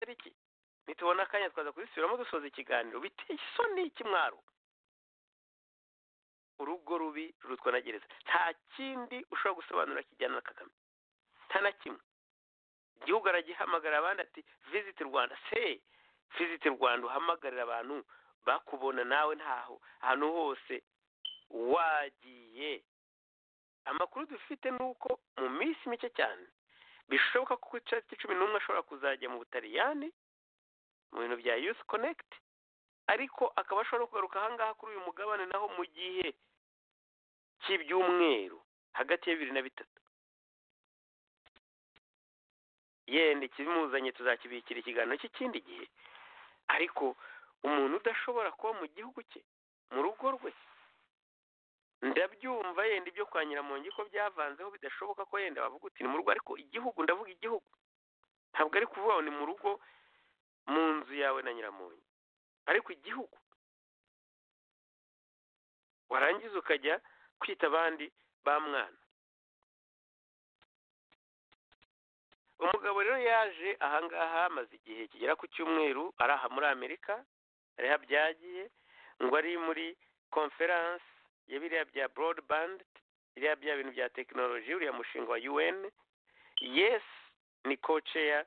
iki nitubona akanya twaza kuzisubiramo dusoza ikiganiro biteye isoni ikimwaro urugo rubi rurutwa na gereza nta kindi ushobora gusobanura kijyana na kagame nta na kimwe igihugu aragihamagarira abandi ati visiti rwanda se visiti rwanda uhamagarira abantu bakubona nawe ntaho ahantu hose wagiye amakuru dufite ni uko mu minsi mike cyane bishoboka ko ku icyatsi cumi n'umwe ashobora kuzajya mu butaliyani mu bintu bya yusi konekiti ariko akaba ashobora kugaruka ahangaha kuri uyu mugabane naho mu gihe cy'ibyumweru hagati ya bibiri na bitatu yenda ikibimuzanye tuzakibikira ikiganiro cy'ikindi gihe ariko umuntu udashobora kuba mu gihugu cye mu rugo rwe ndabyumva yenda ibyo kwa nyiramongi ko byavanzeho bidashoboka ko yenda bavuga uti ni mu rugo ariko igihugu ndavuga igihugu ntabwo ari kuvuga ngo ni mu rugo mu nzu yawe na nyiramongi ariko igihugu warangiza ukajya kwita abandi ba mwana umugabo rero yaje ahangaha amaze igihe kigera ku cyumweru ari aha muri amerika ariho abyagiye ngo ari muri konferanse ya biriya bya borodibandi biriya bya bintu bya tekinoloji uriya mushinga wa un yesi ni koceya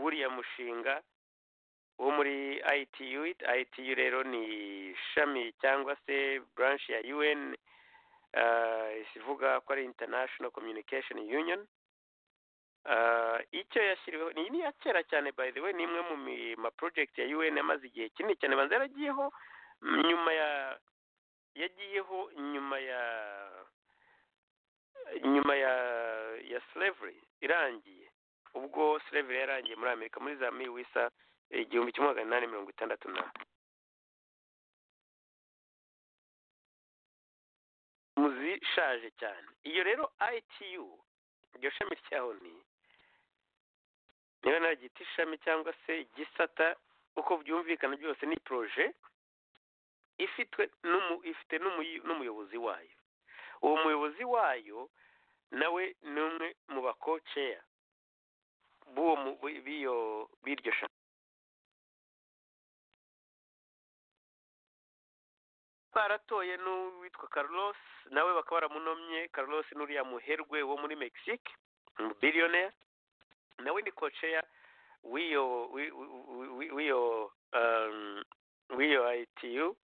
w'uriya mushinga wo muri ITU ITU rero ni ishami cyangwa se branch ya UN ivuga ko ari International Communication Union icyo yashyiriweho ni ni iya kera cyane by the way ni imwe mu ma project ya UN yamaze igihe kinini cyane banza yaragiyeho nyuma ya yagiyeho nyuma ya nyuma ya ya slavery irangiye ubwo slavery yarangiye muri Amerika muri za Miwisa igihumbi kimwe magana inani mirongo itandatu na muzishaje cyane iyo rero ITU iryo shami ryaho ni niba naryita ishami cyangwa se igisata uko byumvikana byose ni poroje ifitwe ifite n'umuyobozi wayo uwo muyobozi wayo nawe ni umwe mu bakoceya b'iryo shami baratoye n'uwitwa Carlos nawe bakaba baramunomye Carlos n'uriya muherwe wo muri Mexique umubillionaire nawe ni koceya w'iyo w'iyo w'iyo ITU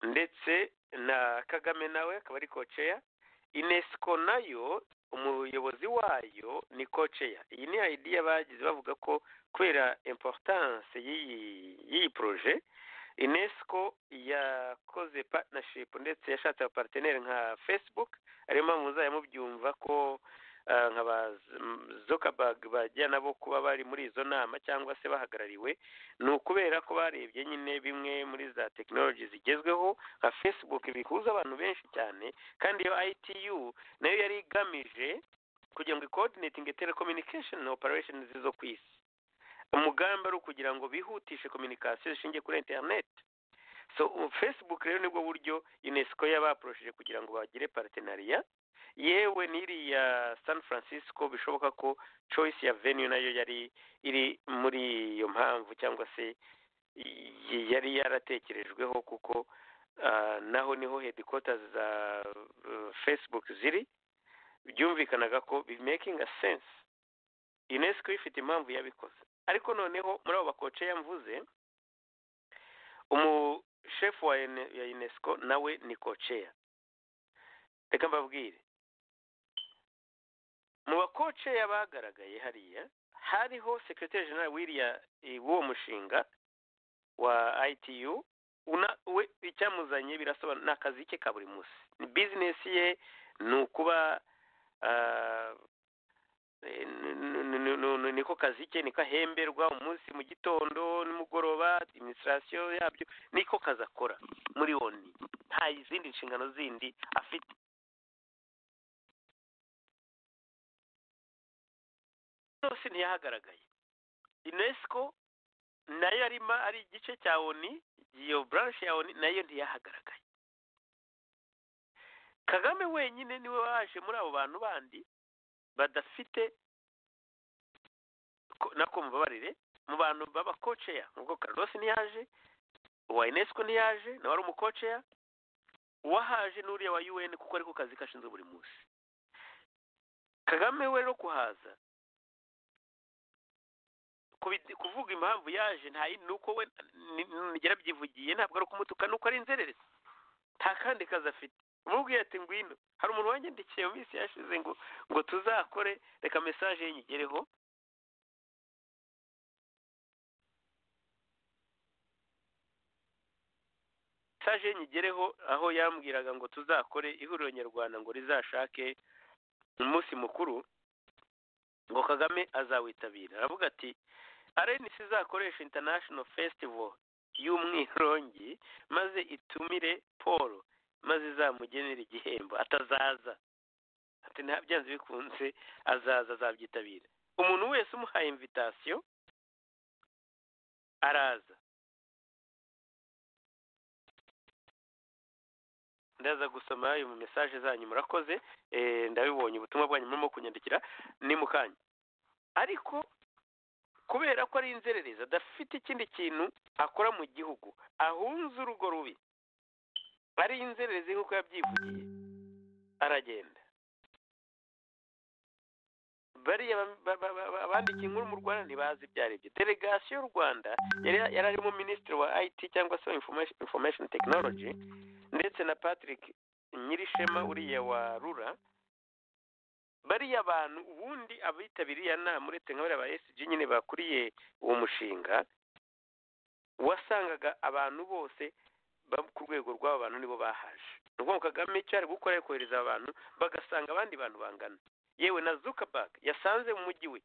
ndetse na Kagame nawe akaba ari koceya Inesco nayo umuyobozi wayo ni koceya iyi ni idea bagize bavuga ko kubera importance y'iyi y'iyi projet inesco yakoze partnership ndetse yashatse abaparteneri nka facebook ariyo mpamvu muzajya mubyumva ko nka ba zuckerberg bajya nabo kuba bari muri izo nama cyangwa se bahagarariwe ni ukubera ko barebye nyine bimwe muri za tekinoloji zigezweho nka facebook bihuza abantu benshi cyane kandi iyo itu nayo yari igamije kugira ngo ikodinetinge telecommunication operation zo ku isi umugambi ari ukugira ngo bihutishe kominikasiyo zishingiye kuri interineti so facebook rero nibwo buryo unesco yabaproshije kugira ngo bagire partenariya yewe n'iriya san francisco bishoboka ko choice ya venue nayo yari iri muri iyo mpamvu cyangwa se yari yaratekerejweho kuko naho niho headquarters za facebook ziri byumvikanaga ko bimakinga sense unesco ifite impamvu yabikoze ariko noneho muri abo bakoce yamvuze umushefu wa ya unesco nawe ni koceya reka mbabwire mu bakoceya bagaragaye hariya hariho sekretari jenera w'iriya w'uwo mushinga wa itu we icyamuzanye birasobanura ni akazi ke ka buri munsi bizinesi ye ni ukuba niko kazi ke niko ahemberwa umunsi mu gitondo nimugoroba administration yabyo niko kazi akora muri oni nta izindi nshingano zindi afite yose ntiyahagaragaye unesco nayo yarima ari igice cya oni iyo branche ya oni nayo ntiyahagaragaye kagame wenyine niwe waje muri abo bantu bandi badafite na ko mubabarire mu bantu b'abakoceya ubwo Carlos ntiyaje uwa unesco ntiyaje nawe ari umukoceya uwahaje n'uriya wa un kuko ari ku kazi kashinzwe buri munsi kagame we no kuhaza kuvuga impamvu yaje nta yindi uko we yarabyivugiye ntabwo ari ukumutuka nuko ari inzererezi nta kandi kazi afite umubwiye ati ngwino hari umuntu wanyandikiye mu minsi yashize ngo ngo tuzakore reka mesaje y'inyigereho mesaje y'inyigereho aho yambwiraga ngo tuzakore ihuriro nyarwanda ngo rizashake umunsi mukuru ngo kagame azawitabira aravuga ati arenisi izakoresha international festival y'umwirongi maze itumire paul maze izamugenera igihembo atazaza ati nta byanze bikunze azaza azabyitabira umuntu wese umuhaye invitasiyo araza ndaza gusoma ayo mu mesaje zanyu murakoze ndabibonye ubutumwa bwanyu murimo kunyandikira ni mu kanya ariko kubera ko ari inzererezi adafite ikindi kintu akora mu gihugu ahunze urugo rubi ari inzererezi nk'uko yabyivugiye aragenda bariya abandika inkuru mu rwanda ntibazi ibyo ari byo delegasiyo y'u rwanda yari arimo minisitiri wa ayiti cyangwa se information tekinoloji ndetse na patrick nyirishema uriya wa rura bariya bantu ubundi abitabiriye inama uretse nka bariya ba sg nyine bakuriye uwo mushinga wasangaga abantu bose ku rwego rw'aba bantu nibo bahaje ni ukuvuga ngo kagame icyo ari gukora ari kohereza abantu bagasanga abandi bantu bangana yewe na zuckerberg yasanze mu mujyi we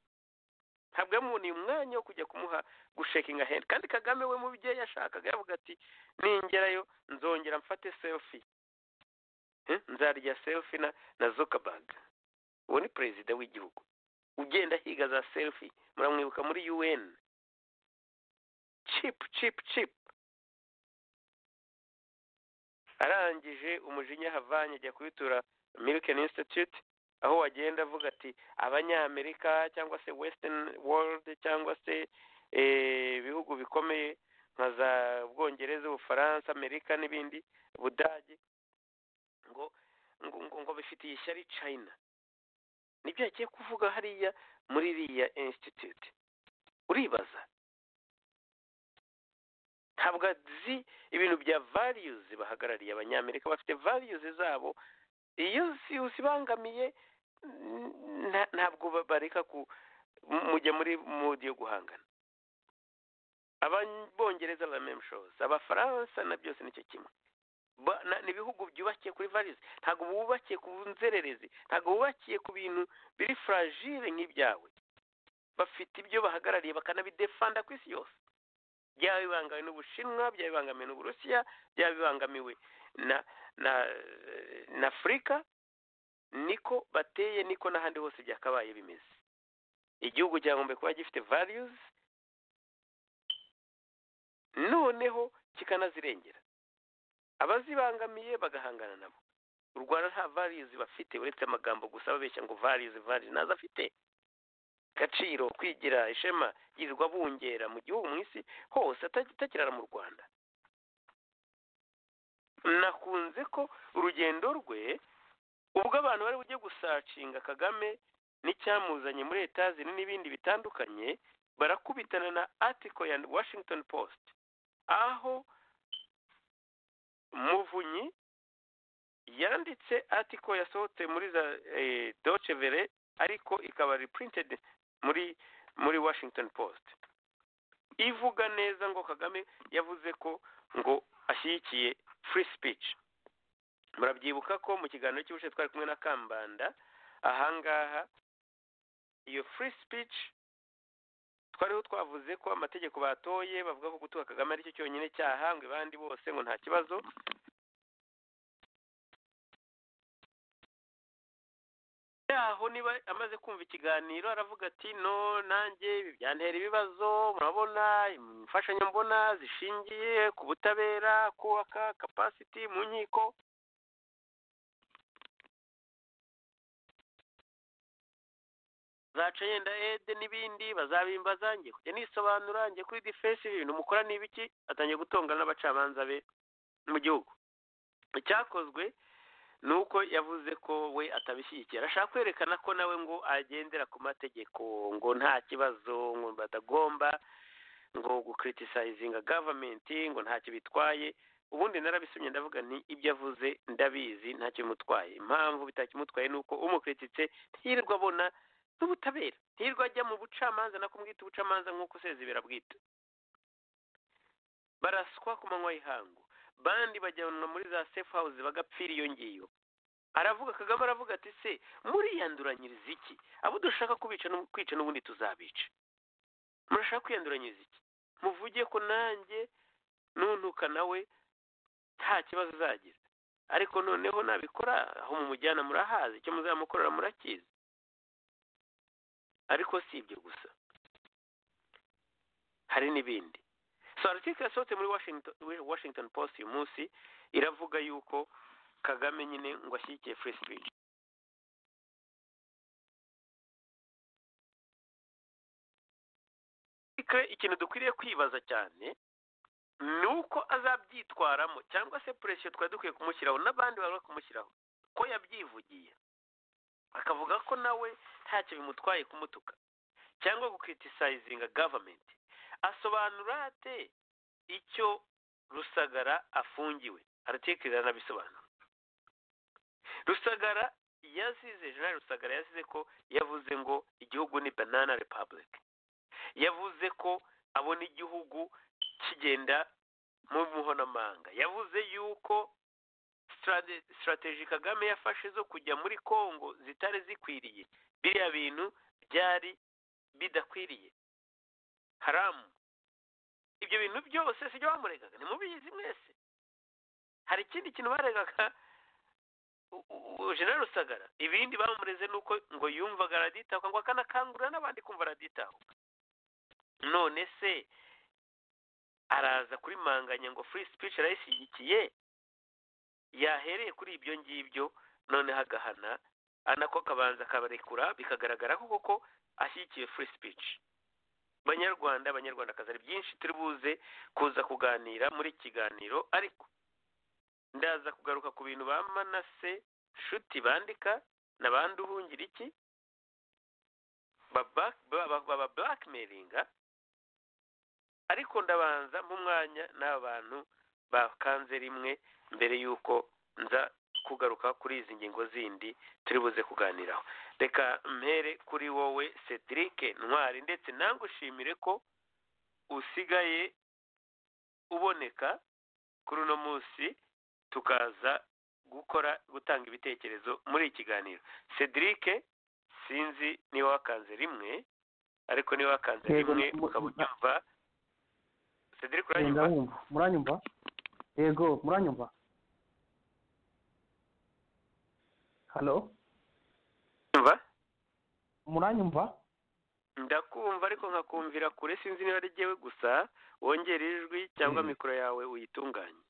ntabwo yamuboneye umwanya wo kujya kumuha gushekinga hendi kandi kagame we mu byo yashakaga yavuga ati ningerayo nzongera mfate selfie nzarya selfie na na zuckerberg uwo ni perezida w'igihugu ugenda ahiga za selfie muramwibuka muri un chip chip chip arangije umujinya ahavanye ajya kubitura milken institute aho wagenda avuga ati abanyamerika cyangwa se western world cyangwa se ibihugu bikomeye nka za bwongereza ubufaransa amerika n'ibindi budage ngo ngo ngo bifitiye ishyari china nibyo yagiye kuvuga hariya muri iriya institute uribaza ntabwo azi ibintu bya variyuzi bahagarariye abanyamerika bafite variyuzi zabo iyo uzibangamiye ntabwo bareka mujya muri modi yo guhangana abongereza ba memushozi abafaransa na byose nicyo kimwe ni ibihugu byubakiye kuri variyuzi ntabwo bubakiye ku nzererezi ntabwo bubakiye ku bintu biri furajire nk'ibyawe bafite ibyo bahagarariye bakanabidefanda ku isi yose byaba bibangamiwe n'ubushinwa byaba bibangamiwe n'uburusiya byaba bibangamiwe na na na afurika niko bateye niko n'ahandi hose byakabaye bimeze igihugu cyagomba kuba gifite variyuzi noneho kikanazirengera abazibangamiye bagahangana nabo u rwanda nta variyuzi bafite uretse amagambo gusa babeshya ngo variyuzi variyuzi ntazo afite agaciro kwigira ishema yirirwa bungera mu gihugu mu isi hose atakirara mu rwanda nakunze ko urugendo rwe ubwo abantu bari bujye gusacinga kagame n'icyamuzanye muri etazini n'ibindi bitandukanye barakubitana na atiko ya washington post aho muvunyi yanditse atiko yasohotse muri za doce vere ariko ikaba reprinted muri muri washington post ivuga neza ngo kagame yavuze ko ngo ashyigikiye free speech murabyibuka ko mu kiganiro cy'ubushe twari kumwe na kambanda ahangaha iyo free speech twariho twavuze ko amategeko batoye bavuga ko gutuka kagame aricyo cyonyine cyaha ngo abandi bose ngo nta kibazo yaho niba amaze kumva ikiganiro aravuga ati no nanjye ibi byantera ibibazo murabona imfashanyambona zishingiye ku butabera kubaka kapasiti mu nkiko zaca yenda ede n'ibindi bazabimbaza njye kujya nisobanura njye kuri defense ibintu mukora ni ibiki atangiye gutongana n'abacamanza be mu gihugu icyakozwe ni uko yavuze ko we atabishyigikira ashaka kwerekana ko nawe ngo agendera ku mategeko ngo nta kibazo ngo batagomba ngo gucriticizinga gavumenti ngo ntacyo bitwaye ubundi narabisomye ndavuga nti ibyo avuze ndabizi ntacyo bimutwaye impamvu bitakimutwaye ni uko umukirititse ntirirwa abona n'ubutabera ntirirwa ajya mu bucamanza nako mwita ubucamanza nk'uko sezibera bwita baraswa ku manywa y'ihangu bandi bajyanwa muri za safe house bagapfira iyo ngiyo aravuga kagame aravuga ati se muriyanduranyiriza iki abo dushaka kubica kwica n'ubundi tuzabica murashaka kwiyanduranyiriza iki muvuge ko nanjye nuntuka nawe nta kibazo uzagira ariko noneho nabikora aho mumujyana murahazi icyo muzamukorera murakizi ariko si ibyo gusa hari n'ibindi so article yasohotse muri washington, washington post uyu munsi iravuga yuko kagame nyine ngo ashyigikiye free speech ikintu dukwiriye kwibaza cyane ni uko azabyitwaramo cyangwa se puresiyo twari dukwiye kumushyiraho n'abandi bari kumushyiraho ko yabyivugiye akavuga ko nawe ntacyo bimutwaye kumutuka cyangwa gukiritisayizinga gavumenti asobanura ate icyo rusagara afungiwe aratekereza anabisobanura rusagara yasize jean rusagara yasize ko yavuze ngo igihugu ni banana republic yavuze ko abona igihugu kigenda mu muhonamanga yavuze yuko sitarateji kagame yafashe zo kujya muri congo zitari zikwiriye biriya bintu byari bidakwiriye haramu ibyo bintu byose si byo bamuregaga ni mubizi mwese hari ikindi kintu baregaga jenera rusagara ibindi bamureze ni uko ngo yumvaga araditahuka ngo akanakangurira n'abandi kumva araditahuka none se araza kuri manganya ngo free speech arayishyigikiye yahereye kuri ibyo ngibyo noneho agahana anako akabanza akabarekura bikagaragara ko koko ashyigikiye free speech banyarwanda abanyarwandakazi ari byinshi turi buze kuza kuganira muri kiganiro ariko ndaza kugaruka ku bintu ba manase nshuti bandika n'abandi uhungira iki baba blackmailinga ariko ndabanza mu mwanya n'aba bantu bakanze rimwe mbere y'uko nza kugaruka kuri izi ngingo zindi turi buze kuganiraho reka mpere kuri wowe cedric ntwari ndetse nangushimire ko usigaye uboneka kuri uno munsi tukaza gukora gutanga ibitekerezo muri iki kiganiro cedric sinzi niba wakanze rimwe ariko niba wakanze rimwe ukaba unyumva cedric uranyumva muranyumva yego muranyumva halo umva muranyumva ndakumva ariko nkakumvira kure sinzi niba ari jyewe gusa wongera ijwi cyangwa mikoro yawe uyitunganye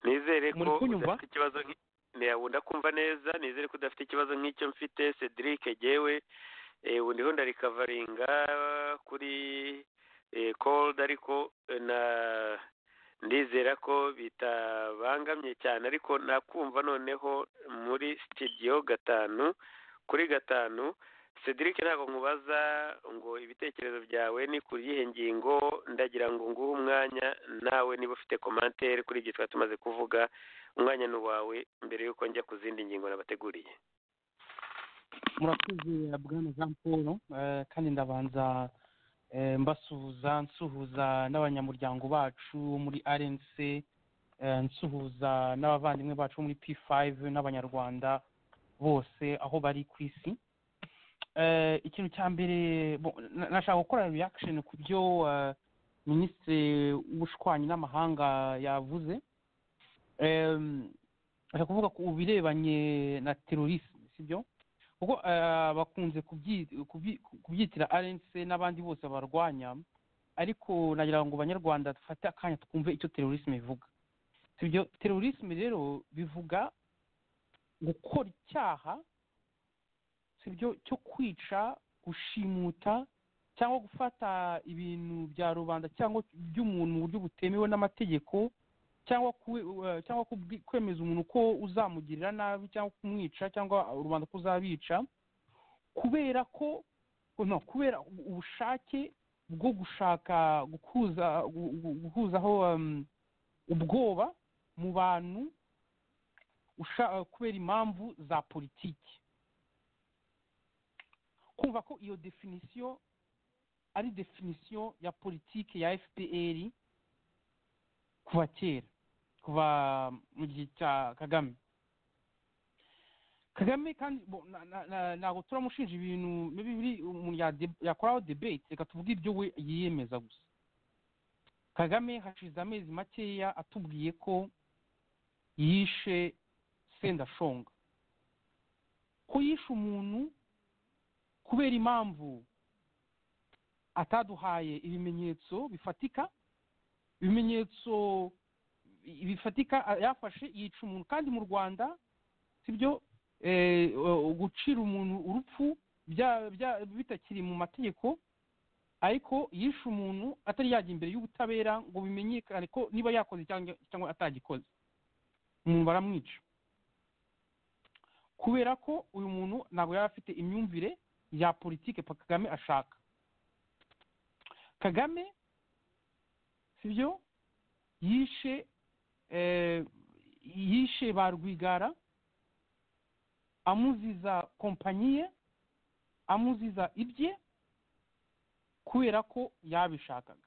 nizere ko udafite ikibazo ndakumva neza nizere ko udafite ikibazo nk'icyo mfite cedric jyewe ubu ndiho ndarikavaringa kuri cold ariko na ndizera ko bitabangamye cyane ariko nakumva noneho muri sitidiyo gatanu kuri gatanu cedric ntabwo nkubaza ngo ibitekerezo byawe ni ku yihe ngingo ndagira ngo nguhe umwanya nawe niba ufite komantere kuri ibyo twari tumaze kuvuga umwanya ni uwawe mbere y'uko njya ku zindi ngingo nabateguriye murakoze bwana jean paul kandi ndabanza mbasuhuza nsuhuza n'abanyamuryango bacu muri rnc nsuhuza n'abavandimwe bacu muri p5 n'abanyarwanda bose aho bari ku isi ikintu cya mbere nashaka gukora reaction ku byo minisitiri w'ubushwanyi n'amahanga yavuze ashaka kuvuga ku birebanye na terorisme sibyo kuko bakunze kubyitira rnc n'abandi bose barwanya ariko nagira ngo banyarwanda dufate akanya twumve icyo terorisme ivuga ibyo terorisme rero bivuga gukora icyaha sibyo cyo kwica gushimuta cyangwa gufata ibintu bya rubanda cyangwa by'umuntu mu buryo butemewe n'amategeko cyangwa cyangwa kwemeza umuntu ko uzamugirira nabi cyangwa kumwica cyangwa rubanda ko uzabica kubera ko no kubera ubushake bwo gushaka guhuza guhuzaho ubwoba mu bantu kubera impamvu za politiki kumva ko iyo definisiyo ari definisiyo ya politiki ya fpr kuva kera kuva mu gihe cya kagame kagame kandi ntabwo turamushinja ibintu biri umuntu yakoraho debate reka tuvuge ibyo we yiyemeza gusa kagame hashize amezi makeya atubwiye ko yishe sendashonga ko yishe umuntu kubera impamvu ataduhaye ibimenyetso bifatika ibimenyetso bifatika yafashe yica umuntu kandi mu rwanda sibyo gucira umuntu urupfu bitakiri mu mategeko ariko yishe umuntu atari yajya imbere y'ubutabera ngo bimenyekane ko niba yakoze cyangwa atagikoze umuntu baramwica kubera ko uyu muntu ntabwo yaba afite imyumvire ya politiki kagame ashaka kagame sibyo yishe yishe ba rwigara amuziza kompanyi amuziza ibye kubera ko yabishakaga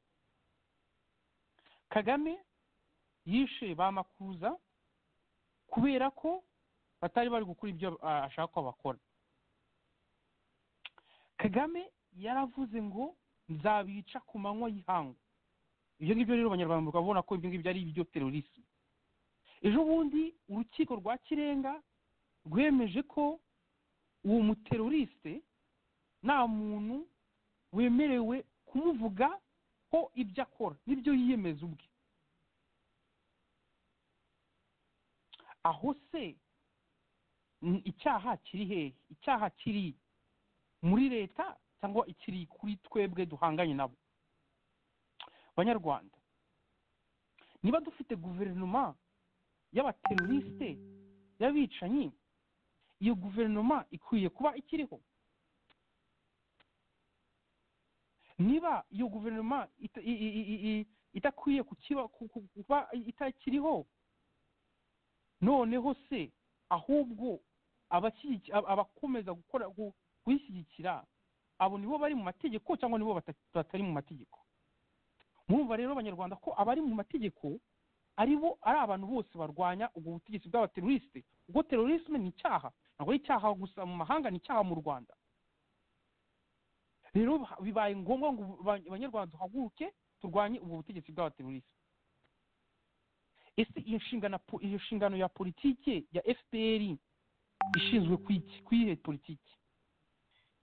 kagame yishe ba makuza kubera ko batari bari gukora ibyo ashaka ko bakora kagame yaravuze ngo nzabica ku manywa y'ihangu ibyo ngibyo rero abanyarwanda bakabona ko ibyo ngibyo ari ibyo terorisme ejo bundi urukiko rwa kirenga rwemeje ko uwo muterorisite nta muntu wemerewe kumuvuga ko ibyo akora n'ibyo yiyemeza ubwe aho se icyaha kiri hehe icyaha kiri muri leta cyangwa ikiri kuri twebwe duhanganye nabo banyarwanda niba dufite guverinoma y'abaterorisite y'abicanyi iyo guverinoma ikwiye kuba ikiriho niba iyo guverinoma idakwiye kuba itakiriho noneho se ahubwo abakomeza gukora kuyishyigikira abo nibo bari mu mategeko cyangwa nibo batari mu mategeko murumva rero abanyarwanda ko abari mu mategeko ari bo ari abantu bose barwanya ubwo butegetsi bw'abaterorisite ubwo terorisme ni icyaha ntabwo ari icyaha gusa mu mahanga ni icyaha mu rwanda rero bibaye ngombwa ngo abanyarwanda duhaguruke turwanye ubwo butegetsi bw'abaterorisite ese iyo nshingano iyo nshingano ya politike ya fpr ishinzwe ku iyihe politiki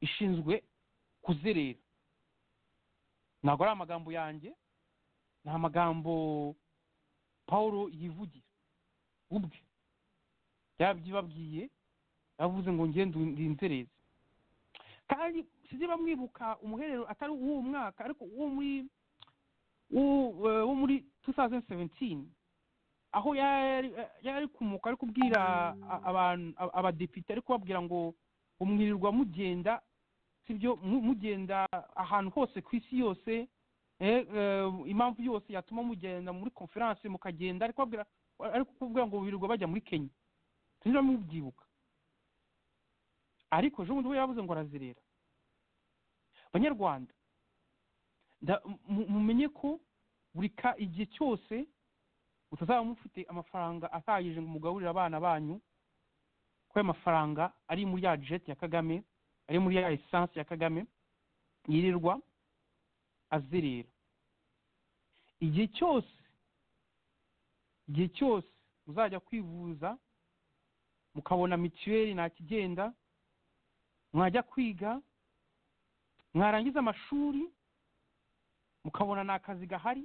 ishinzwe kuzerera ntabwo ari amagambo yanjye ni amagambo paul yivugira ubwe yabyibabwiye yavuze ngo ngende ndinzereze kandi sibyo bamwibuka umuherero atari uw'uwo mwaka ariko uwo muri wo muri 2017 aho yari kumuka ari kubwira abantu abadepite ari kubabwira ngo umwirirwa mugenda sibyo mugenda ahantu hose ku isi yose impamvu yose yatuma mugenda muri konferanse mukagenda ariko kubwira ngo birirwa bajya muri kenya tujya mubyibuka ariko ejo bundi we yabuze ngo arazerera abanyarwanda mumenye ko buri igihe cyose mutazaba mufite amafaranga atahagije ngo mugaburire abana banyu ko ayo mafaranga ari muri ya jeti ya kagame ari muri ya esanse ya kagame yirirwa azerera igihe cyose igihe cyose muzajya kwivuza mukabona mituweli ntakigenda mwajya kwiga mwarangiza amashuri mukabona ni akazi gahari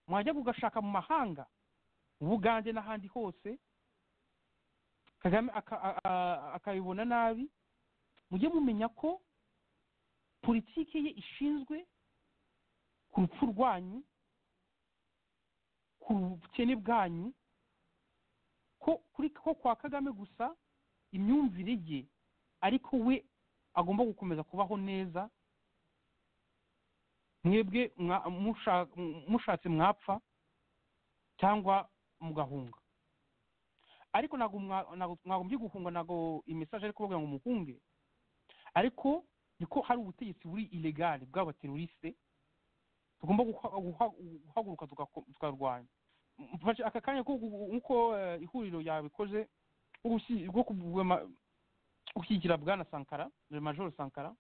mwajya kugashaka mu mahanga mu bugande n'ahandi hose kagame akabibona nabi mujye mumenya ko politiki ye ishinzwe ku rupfu rwanyu ku bukene bwanyu ko kwa kagame gusa imyumvire ye ariko we agomba gukomeza kubaho neza mwebwe mushatse mwapfa cyangwa mugahunga ariko ntabwo mwagombye guhunga ntabwo imisaje ari kuvuga ngo muhunge ariko niko hari ubutegetsi buri ilegari bw'abaterorisite tugomba guhaguruka tukarwanya aka kanya nk'uko ihuriro yabikoze rwo gushyigikira bwana sankara majoro sankara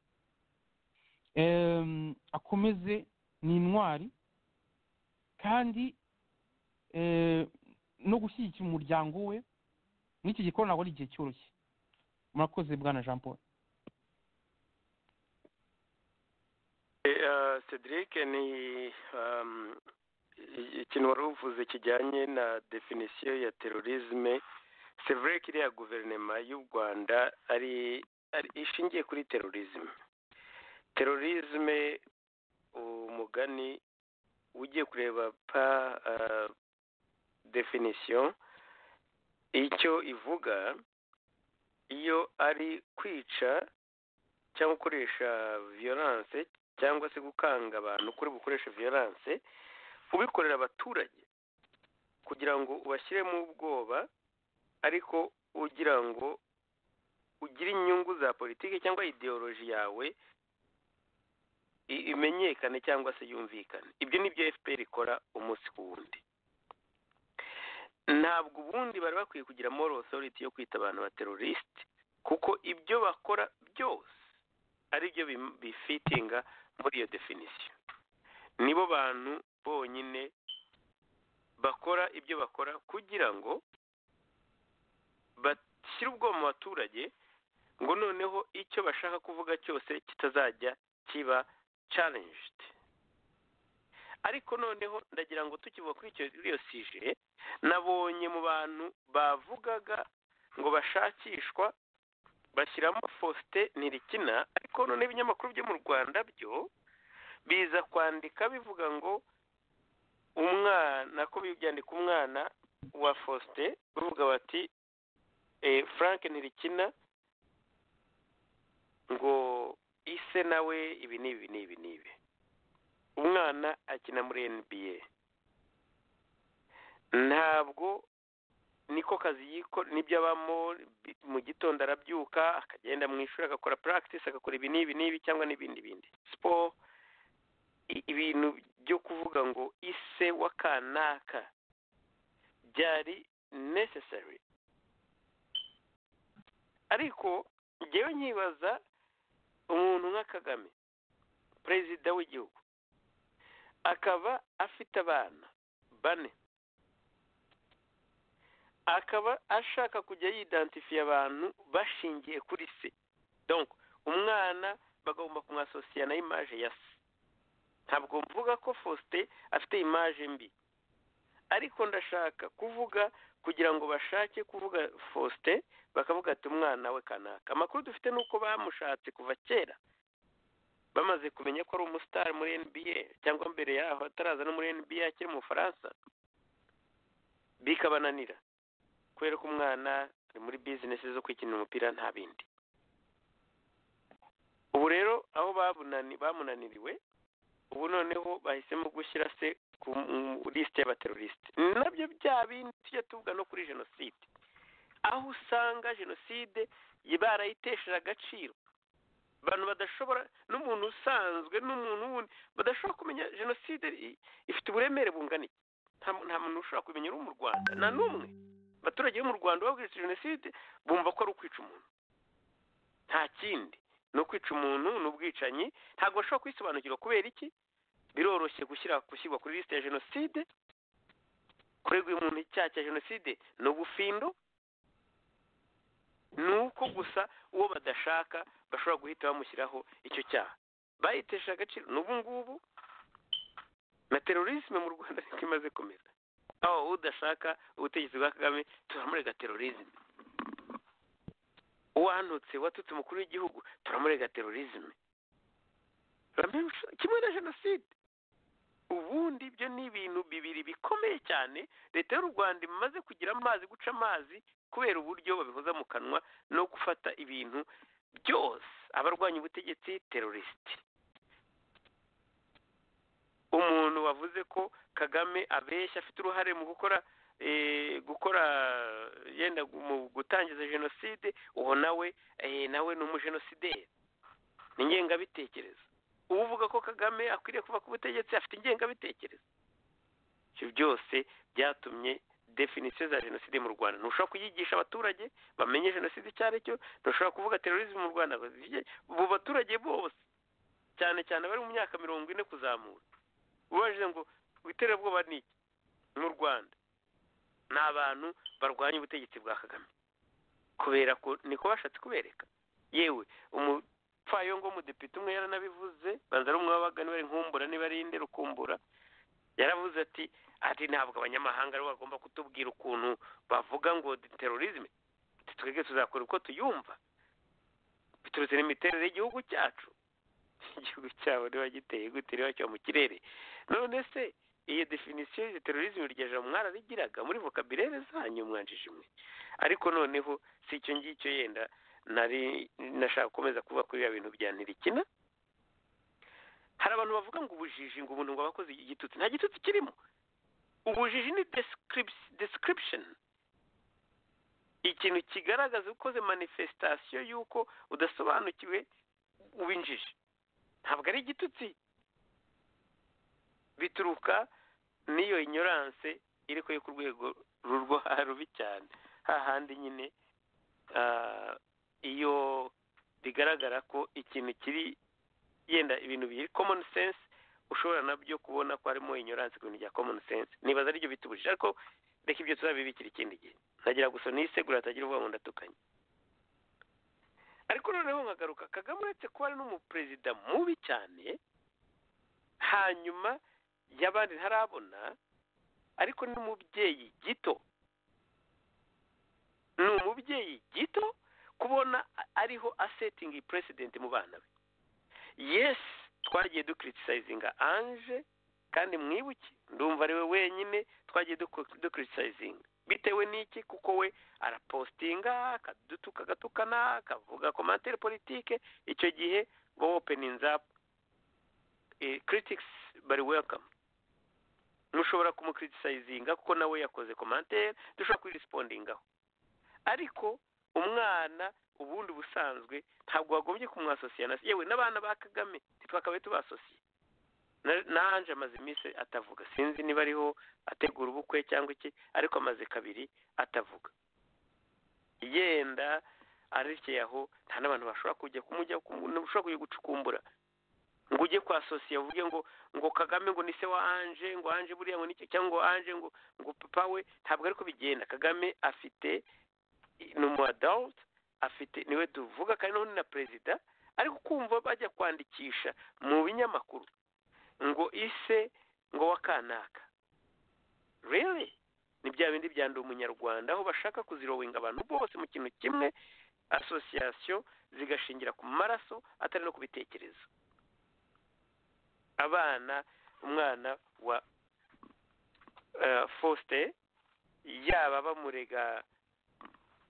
akomeze ni intwari kandi no gushyigikira umuryango we n'iki gikorwa ntabwo ari igihe cyoroshye murakoze bwana jean paul cedric ni ikintu wari uvuze kijyanye na definisiyo ya terorisme sevure iriya guverinoma y'u rwanda ari ishingiye kuri terorisme terorisme umugani ugiye kureba pa definisiyo icyo ivuga iyo ari kwica cyangwa gukoresha viyoranse cyangwa se gukanga abantu kuri bukoresha viyoranse ubikorera abaturage kugira ngo ubashyiremo ubwoba ariko ugira ngo ugire inyungu za politiki cyangwa ideoloji yawe imenyekane cyangwa se yumvikane ibyo ni byo fpr ikora umunsi ku wundi ntabwo ubundi bari bakwiye kugira moral authority yo kwita abantu ba teroriste kuko ibyo bakora byose ari byo bifitinga muri iyo definisiyo nibo bantu bonyine bakora ibyo bakora kugira ngo bashyire ubwoba mu baturage ngo noneho icyo bashaka kuvuga cyose kitazajya kiba challenged ariko noneho ndagira ngo tukivuga kuri iyo sije nabonye mu bantu bavugaga ngo bashakishwa bashyiramo fosite ntirikina ariko noneho ibinyamakuru byo mu rwanda byo biza kwandika bivuga ngo umwana ko byandika umwana wa fosite bavuga bati frank ntirikina ngo ise nawe ibi n'ibi n'ibi n'ibi umwana akina muri nba ntabwo niko kazi yiko nibyo abamo mu gitondo arabyuka akagenda mu ishuri agakora practice agakora ibi n'ibi n'ibi cyangwa n'ibindi bindi siporo ibintu byo kuvuga ngo ise w'akanaka byari necessary ariko ngewe nkibaza umuntu nka kagame perezida w'igihugu akaba afite abana bane akaba ashaka kujya yidantifiye abantu bashingiye kuri se donko umwana bagomba kumwasosiya na imaje ya se ntabwo mvuga ko fosite afite imaje mbi ariko ndashaka kuvuga kugira ngo bashake kuvuga fosite bakavuga ati umwana we kanaka amakuru dufite ni uko bamushatse kuva kera bamaze kumenya ko ari umusitari muri nba cyangwa mbere yaho ataraza no muri nba akiri mu bufaransa bikabananira kubera ko umwana ari muri bizinesi zo kwikinira umupira nta bindi ubu rero aho bamunaniriwe ubu noneho bahisemo gushyira se ku lisite y'abaterorisite nabyo bya bindi tujya tuvuga no kuri jenoside aho usanga jenoside barayitesheje agaciro abantu badashobora n'umuntu usanzwe n'umuntu wundi badashobora kumenya jenoside ifite uburemere bungana iki nta muntu ushobora kumenya uri mu rwanda nta n'umwe abaturage bo mu rwanda babwiritse jenoside bumva ko ari ukwica umuntu nta kindi ni ukwica umuntu ni ubwicanyi ntabwo bashobora kwisobanukirwa kubera iki biroroshye gushyira gushyirwa kuri lisite ya jenoside kuregwa umuntu icyaha cya jenoside ni ubufindo ni uko gusa uwo badashaka bashobora guhita bamushyiraho icyo cyaha bayitesha agaciro n'ubu ngubu na terorisme mu rwanda niko imaze kumera aho udashaka ubutegetsi bwa kagame turamurega terorisme uwantutse watutse umukuru w'igihugu turamurega terorizme kimwe na jenoside ubundi ibyo ni ibintu bibiri bikomeye cyane leta y'u rwanda imaze kugira amazi guca amazi kubera uburyo babihoza mu kanwa no gufata ibintu byose abarwanya ubutegetsi terorisite umuntu wavuze ko kagame abeshya afite uruhare mu gukora gukora yenda mu gutangiza jenoside uwo nawe nawe ni umujenosideri ni ingengabitekerezo uvuga ko kagame akwiriye kuva ku butegetsi afite ingengabitekerezo ibyo byose byatumye definisiyo za jenoside mu rwanda ntushobora kuyigisha abaturage bamenye jenoside icyo ari cyo ntushobora kuvuga terorisme mu rwanda mu baturage bose cyane cyane abari mu myaka mirongo ine kuzamura ubajije ngo iterabwoba ni iki mu rwanda ni abantu barwanya ubutegetsi bwa kagame kubera ko niko bashatse kubereka yewe umupfayongo w'umudepite umwe yaranabivuze banza ari umwe wabaga niba ari nkumbura niba ari inde rukumbura yaravuze ati ati ntabwo abanyamahanga aribo bagomba kutubwira ukuntu bavuga ngo terorizme twebwe tuzakora uko tuyumva biturutse n'imiterere y'igihugu cyacu igihugu cyabo niba giteye gute niba kiba mu kirere none se iyo definisiyo ya terorizme rya jambo mwararigiraga muri vokabirere zanyu mwanjije imwe ariko noneho si icyo ngicyo yenda nari nashaka gukomeza kuba kuri biriya bintu bya ntirikina hari abantu bavuga ngo ubujiji ngo umuntu ngo abakoze igitutsi nta gitutsi kirimo ubujiji ni description ikintu kigaragaza ukoze manifestation y'uko udasobanukiwe ubinjije ntabwo ari igitutsi bituruka n'iyo inyoranse iri yo ku rwego rurwo rubi cyane hahandi nyine iyo bigaragara ko ikintu kiri yenda ibintu biri common sense ushobora nabyo kubona ko harimo inyoranse ku bintu bya common sense nibaza aribyo bitubujije ariko reka ibyo tuzabibikira ikindi gihe ntagira gusa nisegura hatagira ubwoba ndatukanye ariko noneho nkagaruka kagame uretse kuba ari n'umuperezida mubi cyane hanyuma y'abandi ntarabona ariko ni umubyeyi gito ni umubyeyi gito kubona ariho asetingi peresidenti mu bana be yesi twagiye dukuritisayizinga anje kandi mwibuke ndumva ari we wenyine twagiye dukuritisayizinga bitewe n'iki kuko we arapositinga akadutuka agatukana akavuga komantere politike icyo gihe bo openinzapu critic's bari welcome mushobora kumucriticizinga kuko nawe yakoze commentaire dushobora kuyirisipondingaho ariko umwana ubundi ubusanzwe ntabwo wagombye kumwasosiya na yewe n'abana ba kagame ntitwakabaye tubasosiye n'anje amaze iminsi atavuga sinzi niba ariho ategura ubukwe cyangwa iki ariko amaze kabiri atavuga yenda arekeye aho nta n'abantu bashobora kujya kumujya ushobora kujya gucukumbura ngo ujye kwa sosiye uvuge ngo ngo kagame ngo ni se wa anje ngo anje buriya ngo nicyo cyangwa ngo anje ngo ngo papa we ntabwo ariko bigenda kagame afite ni umu adawuti afite niwe tuvuga kandi n'ubundi na perezida ariko kumva bajya kwandikisha mu binyamakuru ngo ise ngo wa kanaka rero ni bya bindi byanduye umunyarwanda aho bashaka kuzirowinga abantu bose mu kintu kimwe asosiyasiyo zigashingira ku maraso atari no ku bitekerezo abana umwana wa fosite yaba bamurega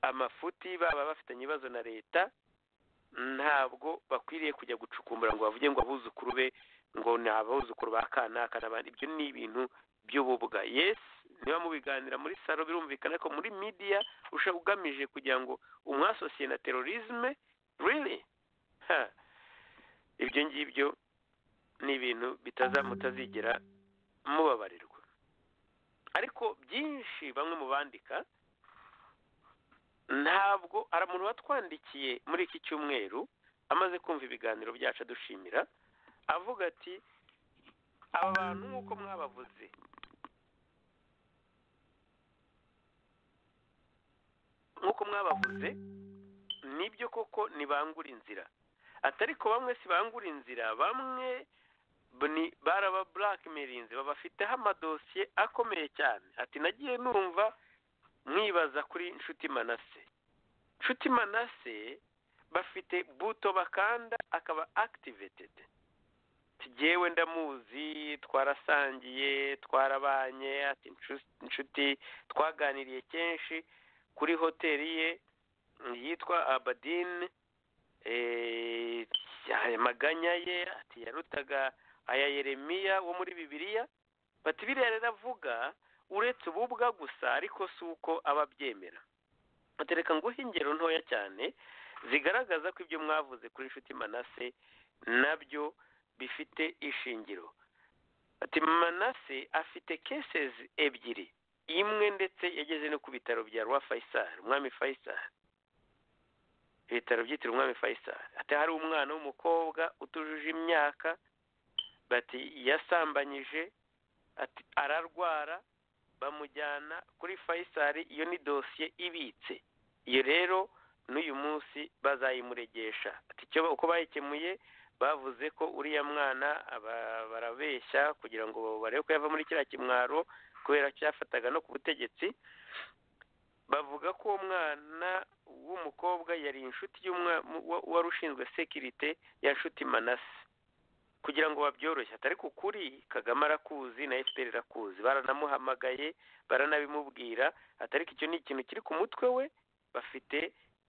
amafuti baba bafitanye ibibazo na leta ntabwo bakwiriye kujya gucukumbura ngo bavuge ngo abuzukuru be ngo ni abuzukuru ba kanaka n'abandi ibyo ni ibintu by'ububwa yesi niba mubiganira muri salo birumvikana ko muri midiya ushaka ugamije kugira ngo umwasosiye na terorizme really ibyo ngibyo ni ibintu mutazigera mubabarirwa ariko byinshi bamwe mu bandika ntabwo hari umuntu watwandikiye muri iki cyumweru amaze kumva ibiganiro byacu adushimira avuga ati aba bantu nk'uko mwabavuze nk'uko mwabavuze nibyo koko ntibangura inzira atari ko bamwe si bangura inzira bamwe baraba burakimerinze babafiteho amadosiye akomeye cyane ati nagiye numva mwibaza kuri inshuti manase nshuti manase bafite buto bakanda akaba activated tugewe ndamuzi twarasangiye twarabanye ati "Nshu- inshuti twaganiriye kenshi kuri hoteli ye yitwa abadini eh, aya maganya ye ati yarutaga aya yeremiya wo muri bibiliya bati biriya rero avuga uretse ububwa gusa ariko si uko aba abyemera batereka nguhe ingero ntoya cyane zigaragaza ko ibyo mwavuze kuri inshuti manase nabyo bifite ishingiro ati manase afite cases ebyiri imwe ndetse yageze no ku bitaro bya rwa faisal umwami faisal ibitaro byitiriwe umwami faisal ati hari umwana w'umukobwa utujuje imyaka bati yasambanyije ati ararwara bamujyana kuri faisal iyo ni dosiye ibitse iyo rero n'uyu munsi bazayimuregesha ati icyo uko bayikemuye bavuze ko uriya mwana aba- barabeshya kugira ngo barebe ko yava muri kiriya kimwaro kubera ko yafataga no ku butegetsi bavuga ko uwo mwana w'umukobwa yari inshuti y'umwa- wa- wari ushinzwe sekirite ya nshuti manase kugira ngo babyoroshye atari ku kuri kagame arakuzi na fpr irakuzi baranamuhamagaye baranabimubwira atari icyo ni ikintu kiri ku mutwe we bafite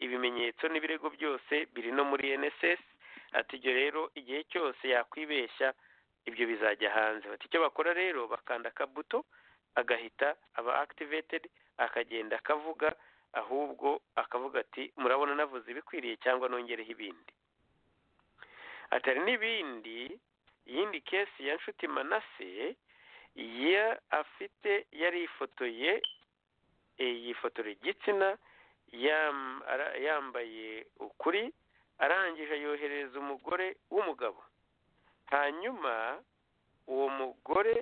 ibimenyetso n'ibirego byose biri no muri nss ati ibyo rero igihe cyose yakwibeshya ibyo bizajya hanze bati icyo bakora rero bakanda akabuto agahita aba activated akagenda akavuga ahubwo akavuga ati murabona navuze ibikwiriye cyangwa nongereho ibindi atari n'ibindi iyindi kesi ya nshuti manase ya afite yari yifotoye e, yifotora igitsina yam- ara- yambaye ukuri arangije yoherereza umugore w'umugabo hanyuma uwo mugore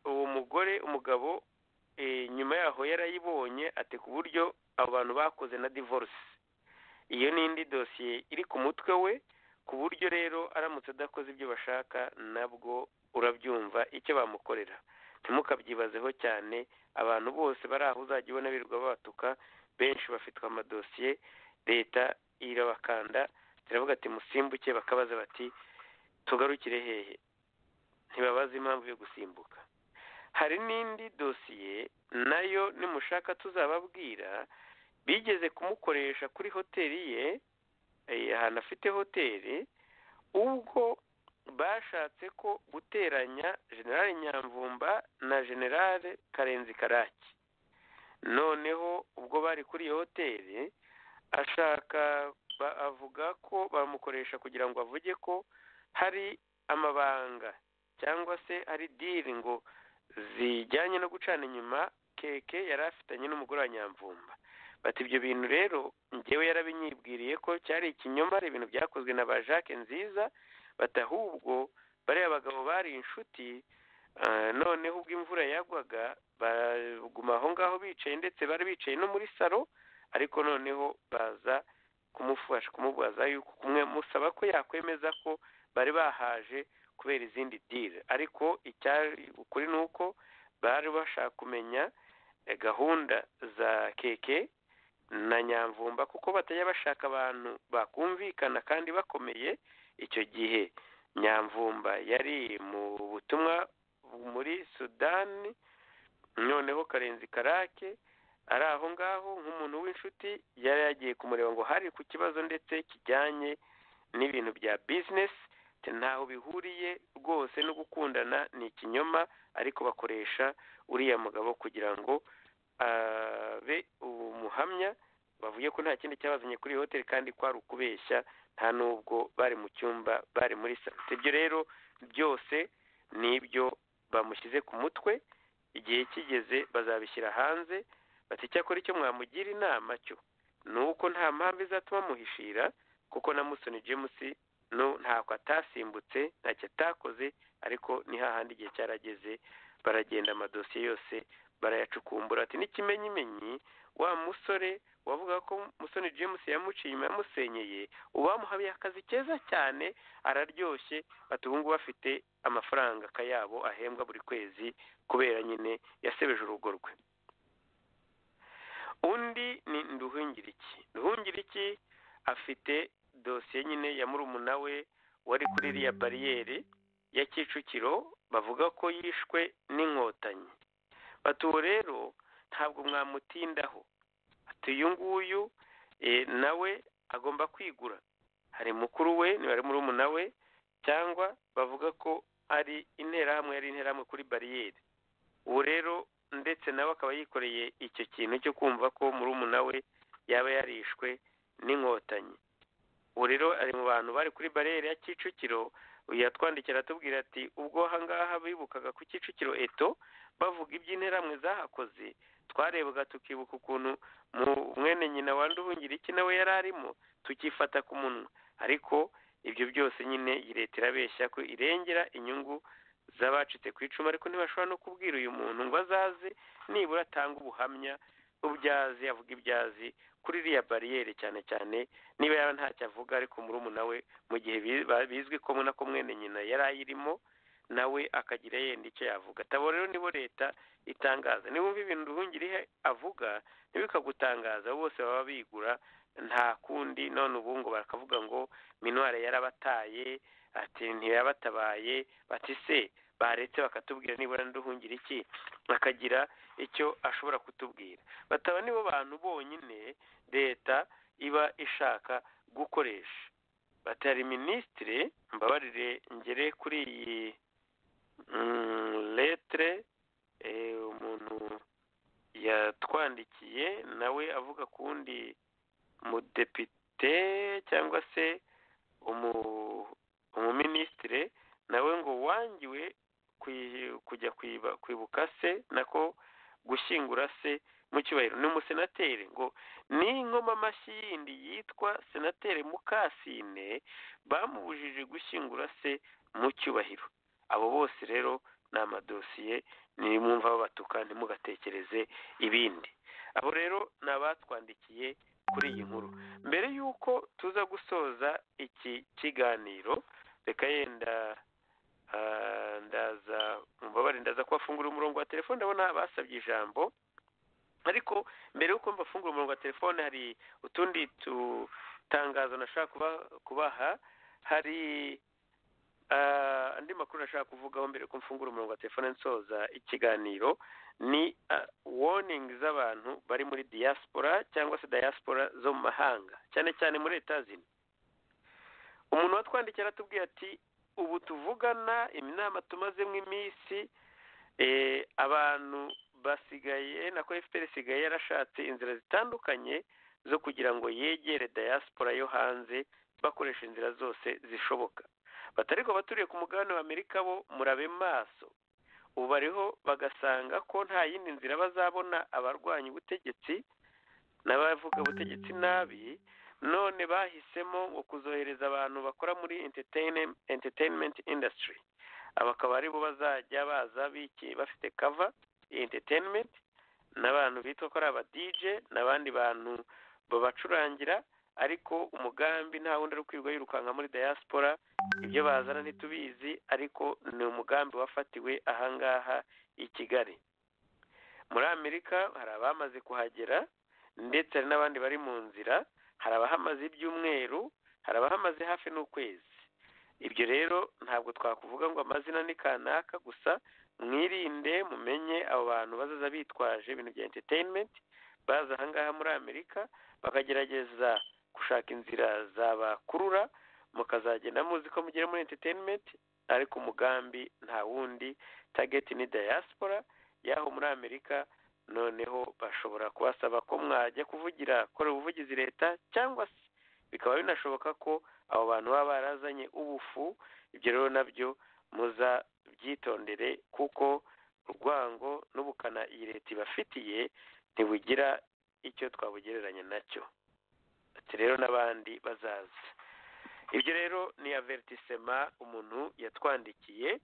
uwo mugore umugabo e, nyuma yaho yarayibonye ati ku buryo abo bantu bakoze na divorce iyo ni indi dosiye iri ku mutwe we ku buryo rero aramutse adakoze ibyo bashaka nabwo urabyumva icyo bamukorera ntimukabyibazeho cyane abantu bose bari aho uzajya ubona birirwa babatuka benshi bafitwe amadosiye leta irabakanda turavuga ati musimbuke bakabaza bati tugarukire hehe ntibabaza impamvu yo gusimbuka hari n'indi dosiye nayo nimushaka tuzababwira bigeze kumukoresha kuri hoteli ye eh, ahantu afite hoteli ubwo bashatse ko guteranya generale nyamvumba na generale karenzi karaki noneho ubwo bari kuri iyo hoteli ashaka ba- avuga ko bamukoresha kugira ngo avuge ko hari amabanga cyangwa se hari diri ngo zijyanye no gucana inyuma keke yari afitanye n'umugore wa nyamvumba bati ibyo bintu rero njyewe yarabinyibwiriye ko cyari ikinyoma ari ibintu byakozwe na ba jacques nziza bati ahubwo bariya bagabo bari inshuti ah, noneho ubwo imvura yagwaga baguma aho ngaho bicaye ndetse bari bicaye no muri salo ariko noneho baza kumufasha kumubaza yuko kumwe musaba ko yakwemeza ko bari bahaje kubera izindi diri ariko icyari ukuri ni uko bari bashaka kumenya eh, gahunda za keke na nyamvumba kuko batajya bashaka abantu bakumvikana kandi bakomeye icyo gihe nyamvumba yari mu butumwa muri sudani noneho karenzi karake ari aho ngaho nk'umuntu w'inshuti yari yagiye kumureba ngo hari ku kibazo ndetse kijyanye n'ibintu bya bizinesi ntaho bihuriye rwose no gukundana ni ikinyoma ariko bakoresha uriya mugabo kugira ngo abe umuhamya bavuge ko nta kindi cyabazanye kuri iyi hoteli kandi kwari ukubeshya nta n'ubwo bari mu cyumba bari muri salo ibyo rero byose ni ibyo bamushyize ku mutwe igihe kigeze bazabishyira hanze bati icyakora icyo mwamugira inama cyo ni uko nta mpamvu izatuma amuhishira kuko na musoni james no ntabwo atasimbutse ntacyo atakoze ariko ni hahandi igihe cyarageze baragenda amadosiye yose barayacukumbura ati n'ikimenyimenyi wa musore wavuga ko musoni james yamuciye inyuma yamusenyeye uwamuhabiye akazi keza cyane araryoshye ati ubu ngubu afite amafaranga akayabo ahembwa buri kwezi kubera nyine yasebeje urugo rwe undi ni nduhungiriki nduhungiriki afite dosiye nyine ya murumuna we wari kuri iriya bariyeri ya kicukiro bavuga ko yishwe n'inkotanyi bati uwo rero ntabwo mwamutindaho ati uyu nguyu nawe agomba kwigura hari mukuru we nibari murumuna we cyangwa bavuga ko ari interahamwe yari interahamwe kuri bariyeri ubu rero ndetse nawe akaba yikoreye icyo kintu cyo kumva ko murumuna we yaba yarishwe n'inkotanyi ubu rero ari mu bantu bari kuri bariyeri ya kicukiro yatwandikira atubwira ati ubwo ahangaha bibukaga ku kicukiro eto bavuga iby'interamwe zahakoze twarebaga tukibuka ukuntu mwene nyina wanduhungira iki nawe yari arimo tukifata ku munwa ariko ibyo byose nyine leta irabeshya ko irengera inyungu z'abacitse ku icumu ariko ntibashobora no kubwira uyu muntu ngo azaze nibura atanga ubuhamya ubyazi avuga ibyazi kuri iriya bariyeri cyane cyane niba yaba ntacyo avuga ariko murumuna we mu gihe bizwi ko muna ko mwene nyina yari ayirimo nawe akagira yenda icyo yavuga tabona rero nibo leta itangaza niba ibintu ruhungire avuga ntibikagutangaza bose baba bigura nta kundi none ubu ngo bakavuga ngo minware yarabataye ati ntiyabatabaye bati se baretse bakatubwira nibura nduhungire iki bakagira icyo ashobora kutubwira bataba nibo bantu bonyine leta iba ishaka gukoresha batari minisitire mbabarire ngere kuri iyi letere umuntu yatwandikiye nawe avuga ku wundi mudepite cyangwa se umuminisitire nawe ngo wangiwe kujya kwibuka se nako gushyingura se mu cyubahiro ni umusenateri ngo ni inkomamashyi amashyi yindi yitwa senateri mukasine bamubujije gushyingura se mu cyubahiro abo bose rero ni amadosiye nimwumva babatuka ntimugatekereze ibindi abo rero ni abatwandikiye kuri iyi nkuru mbere y'uko tuza gusoza iki kiganiro reka yenda ndaza mubabare ndaza kubafungura umurongo wa telefone ndabona basabye ijambo ariko mbere y'uko mbafungura umurongo wa telefone hari utundi tutangazo nashaka kubaha hari andi makuru nashaka kuvugaho mbere ko mfungura umurongo wa telefone nsoza ikiganiro ni woningi z'abantu bari muri diaspora cyangwa se diaspora zo mu mahanga cyane cyane muri leta zino umuntu watwandikira aratubwiye ati ubu tuvugana inama tumazemo iminsi abantu basigaye nako efuperi isigaye yarashatse inzira zitandukanye zo kugira ngo yegere diaspora yo hanze bakoresha inzira zose zishoboka batari ko baturiye ku mugabane wa amerika bo murabe maso ubu bariho bagasanga ko nta yindi nzira bazabona abarwanya ubutegetsi n'abavuga ubutegetsi nabi none bahisemo ngo kuzohereza abantu bakora muri entertainment industry aba akaba aribo bazajya baza bafite kava entertainment n'abantu bitwa ko ari aba dije n'abandi bantu babacurangira ariko umugambi nta wundi ari kwirirwa yirukanka muri diaspora ibyo bazana ntitubizi ariko ni umugambi wafatiwe ahangaha i kigali muri amerika hari abamaze kuhagera ndetse hari n'abandi bari mu nzira hari abahamaze ibyumweru hari abahamaze hafi n'ukwezi ibyo rero ntabwo twakuvuga ngo amazina ni kanaka gusa mwirinde mumenye abo bantu bazaza bitwaje ibintu bya entertainment baza ahangaha muri amerika bakagerageza gushaka inzira zabakurura mukazagenda muzi ko mugera muri entertainment ariko umugambi nta wundi target ni diaspora y'aho muri amerika noneho bashobora kubasaba ko mwajya kuvugira kora ubuvugizi leta cyangwa se bikaba binashoboka ko abo bantu baba barazanye ubufu ibyo rero nabyo muza byitondere kuko urwango n'ubukana iyi leta ibafitiye ntibugira icyo twabugereranya nacyo ati rero n'abandi bazaza ibyo rero ni avetisema umuntu yatwandikiye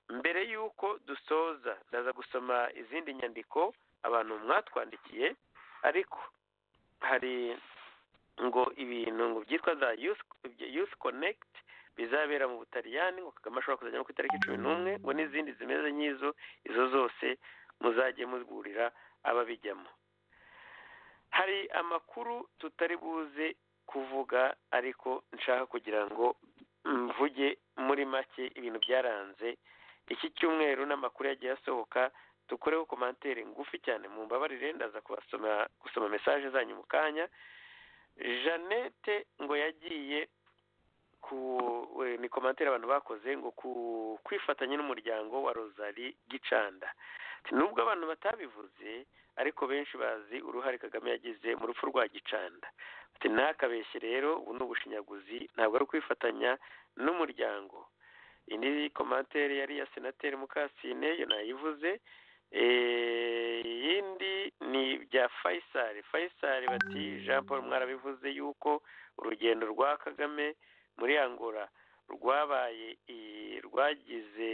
mbere y'uko dusoza ndaza gusoma izindi nyandiko abantu mwatwandikiye ariko hari ngo ibintu ngo byitwa za yusi konekiti bizabera mu butaliyani ngo kagame ashobora kuzajyamo ku itariki cumi n'umwe ngo n'izindi zimeze nk'izo izo zose muzajye mugurira ababijyamo hari amakuru tutari buze kuvuga ariko nshaka kugira ngo mvuge muri make ibintu byaranze iki cyumweru n'amakuru yagiye asohoka dukoreho komantere ngufi cyane mu mbabarire ndaza kubasoma gusoma mesaje zanyu mu kanya jeannette ngo yagiye ku ni komantere abantu bakoze ngo ku kwifatanya n'umuryango wa rozari gicanda nubwo abantu batabivuze ariko benshi bazi uruhare kagame yagize mu rupfu rwa gicanda ntakabeshye rero ubu ni ubushinyaguzi ntabwo ari ukwifatanya n'umuryango indi komantere yari iya senateri mukasine yo nayivuze iyindi ni ibya fayisari fayisari bati jean paul mwarabivuze yuko urugendo rwa kagame muri angola rwabaye rwagize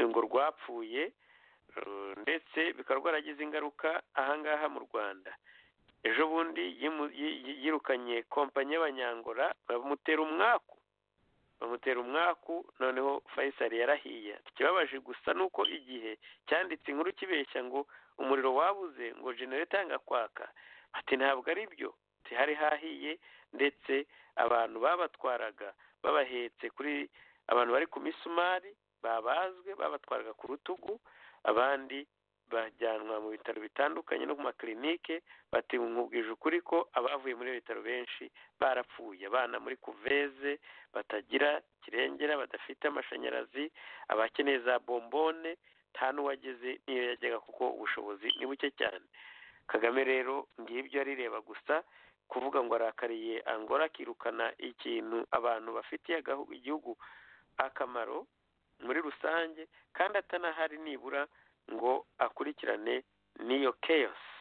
ngo rwapfuye ndetse bikaba rwaragize ingaruka ahangaha mu rwanda ejo bundi yirukanye kompanyi y'abanyangora bamutera umwaku bamutera umwaku noneho fayisari yarahiye ikibabaje gusa ni uko igihe cyanditse inkuru kibeshya ngo umuriro wabuze ngo genereta yanga kwaka ati ntabwo ari byo hari hahiye ndetse abantu babatwaraga babahetse kuri abantu bari ku misumari babazwe babatwaraga ku rutugu abandi bajyanwa mu bitaro bitandukanye no ku makirinike batimwubwije ukuri ko abavuye muri bitaro benshi barapfuye abana muri kuveze batagira kirengera badafite amashanyarazi abakeneye za bombone nta n'uwageze n'iyo yajyaga kuko ubushobozi ni buke cyane kagame rero ngibyo arireba gusa kuvuga ngo arakariye angola akirukana ikintu abantu bafitiye igihugu akamaro muri rusange kandi atanahari nibura ngo akurikirane n'iyo keyosi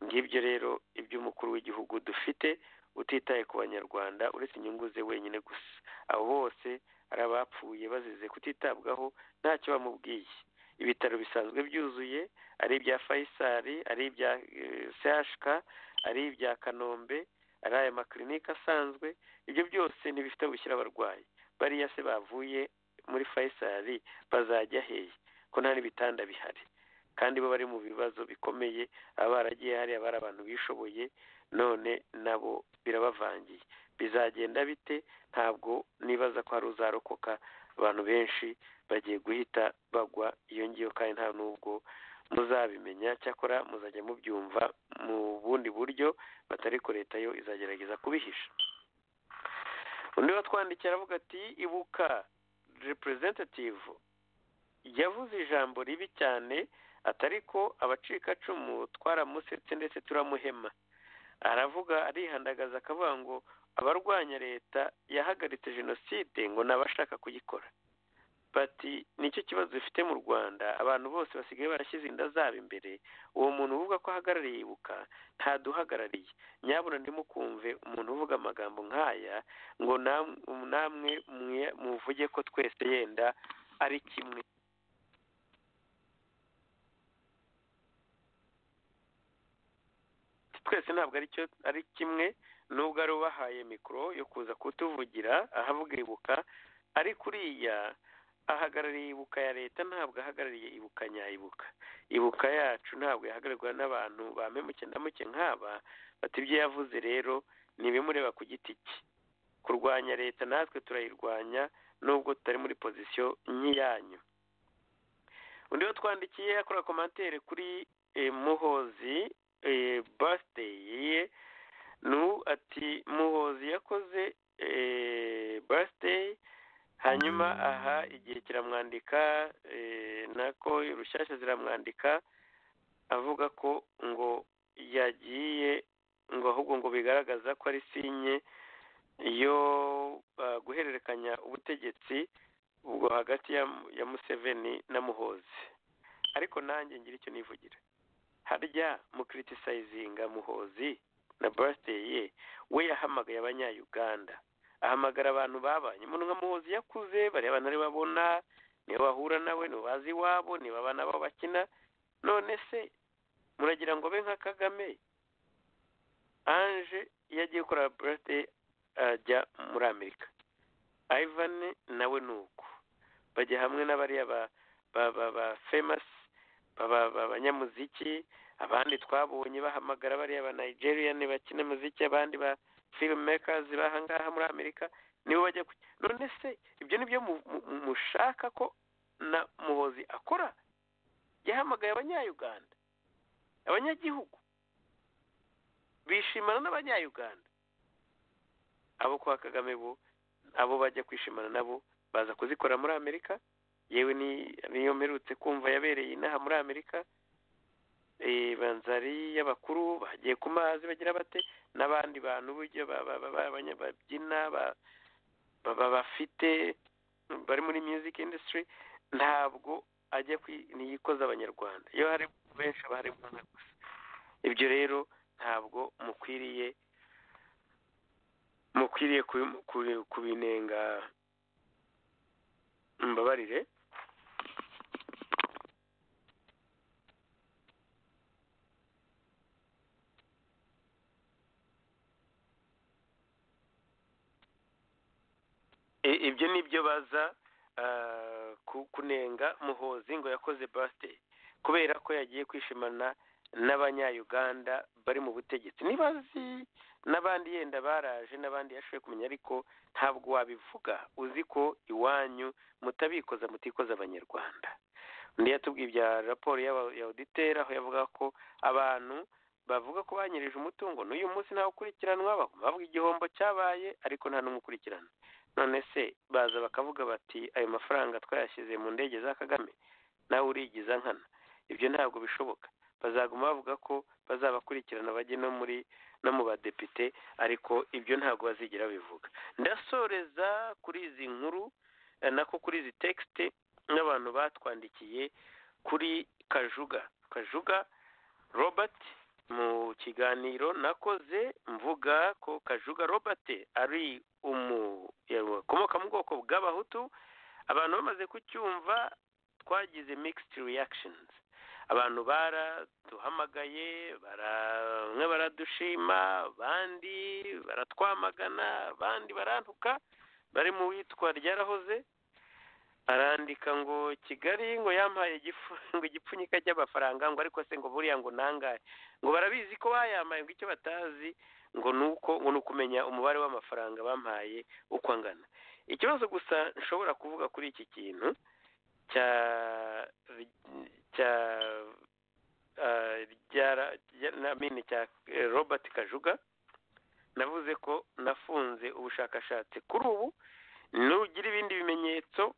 ngibyo rero iby'umukuru w'igihugu dufite utitaye ku banyarwanda uretse inyungu ze wenyine gusa abo bose hari abapfuye bazize kutitabwaho ntacyo bamubwiye ibitaro bisanzwe byuzuye ari ibya fayisari ari ibya sehashika ari ibya kanombe ari aya makirinike asanzwe ibyo byose ntibifite gushyira abarwayi bariya se bavuye muri fayisari bazajya hehe ko nta n'ibitanda bihari kandi bo bari mu bibazo bikomeye aba baragiye hariya bari abantu bishoboye none nabo birabavangiye bizagenda bite ntabwo nibaza ko hari uzarokoka abantu benshi bagiye guhita bagwa iyo ngiyo kandi nta n'ubwo muzabimenya cyakora muzajya mubyumva mu bundi buryo batari ko leta yo izagerageza kubihisha undi watwandikiye aravuga ati ibuka representative yavuze ijambo ribi cyane atari ko abacikacumu twaramusetse ndetse turamuhema aravuga arihandagaza akavuga ngo abarwanya leta yahagaritse jenoside ngo ni abashaka kuyikora bati nicyo kibazo bifite mu rwanda abantu bose basigaye barashyize inda zabo imbere uwo muntu uvuga ko ahagarariye ibuka ntaduhagarariye nyabuna ndimukumve umuntu uvuga amagambo nk'aya ngo namwe muvuge ko twese yenda ari kimwe twese ntabwo ari kimwe nubwo ari ubahaye mikoro yo kuza kutuvugira ahavuga ibuka ari kuriya ahagarariye ibuka ya leta ntabwo ahagarariye ibuka nyayibuka ibuka yacu ntabwo yahagararwa n'abantu bamemuke na muke nk'aba bati ibyo yavuze rero ni ibimureba ku giti cye kurwanya leta natwe turayirwanya nubwo tutari muri pozisiyo nk'iyanyu undi wo twandikiye akora komantere kuri muhozi basiteyi ye ni ati muhozi yakoze basiteyi hanyuma aha igihe kiramwandika nako rushyashya ziramwandika avuga ko ngo yagiye ngo ahubwo ngo bigaragaza ko ari sinye yo guhererekanya ubutegetsi ubwo hagati ya museveni na muhozi ariko nanjye ngira icyo nivugira harya mukiritisayizinga muhozi na basiteyi ye we yahamagaye abanyayuganda ahamagara abantu babanye umuntu nka muhozi yakuze bareba ntari babona niba wahura nawe ntibazi iwabo niba abana babo bakina none se muragira ngo be nka kagame anje iyo agiye gukora burate ajya muri amerika ivani nawe ni uko bajya hamwe n'abariya ba ba ba famasi abanyamuziki abandi twabonye bahamagara bariya ba nigeriyani bakina umuziki abandi ba firimekazi bahangaha muri amerika nibo bajya kujya none se ibyo ni byo mushaka ko na muhozi akora yahamagaye abanyayuganda abanyagihugu bishimana n'abanyayuganda abo kwa kagame bo abo bajya kwishimana nabo baza kuzikora muri amerika yewe niyo mperutse kumva yabereye inaha muri amerika banzari y'abakuru bagiye ku mazi bagira bate n'abandi bantu buryo babyina baba bafite bari muri music industry ntabwo ajya ntiyikoza abanyarwanda iyo hari benshi aba harimo umwe gusa ibyo rero ntabwo mukwiriye mukwiriye kubinenga mbabarire ibyo ni byo baza kunenga muhozi ngo yakoze birthday kubera ko yagiye kwishimana n'abanyayuganda bari mu butegetsi ntibazi n'abandi yenda baraje n'abandi yashoboye kumenya ariko ntabwo wabivuga uzi ko iwanyu mutabikoza mutikoza abanyarwanda undi yatubwiye ibya raporo ya oditeri aho yavuga ko abantu bavuga ko banyirije umutungo n'uyu munsi ntawukurikiranwa bavuga igihombo cyabaye ariko nta n'umukurikirana none se baza bakavuga bati ayo mafaranga twayashyize mu ndege za kagame nawe urigiza nkana ibyo ntabwo bishoboka bazaguma bavuga ko bazabakurikirana bajye no muri no mu badepite ariko ibyo ntabwo bazigera bivuga ndasoreza kuri izi nkuru nako kuri izi tekisite n'abantu batwandikiye kuri kajuga kajuga robert mu kiganiro nakoze mvuga ko kajuga robert ari umu akomoka mu bwoko bw'abahutu abantu bamaze kucyumva twagize mixed reactions abantu baraduhamagaye bamwe baradushima abandi baratwamagana abandi barantuka bari mu witwa ryarahoze arandika ngo kigali ngo yampaye ngo igipfunyika cy'amafaranga ngo ariko se ngo buriya ngo nangaye ngo barabizi ko bayamaye ngo icyo batazi ngo ni uko ngo ni ukumenya umubare w'amafaranga bampaye uko angana ikibazo gusa nshobora kuvuga kuri iki kintu cya cya cya robert kajuga navuze ko nafunze ubushakashatsi kuri ubu nugira ibindi bimenyetso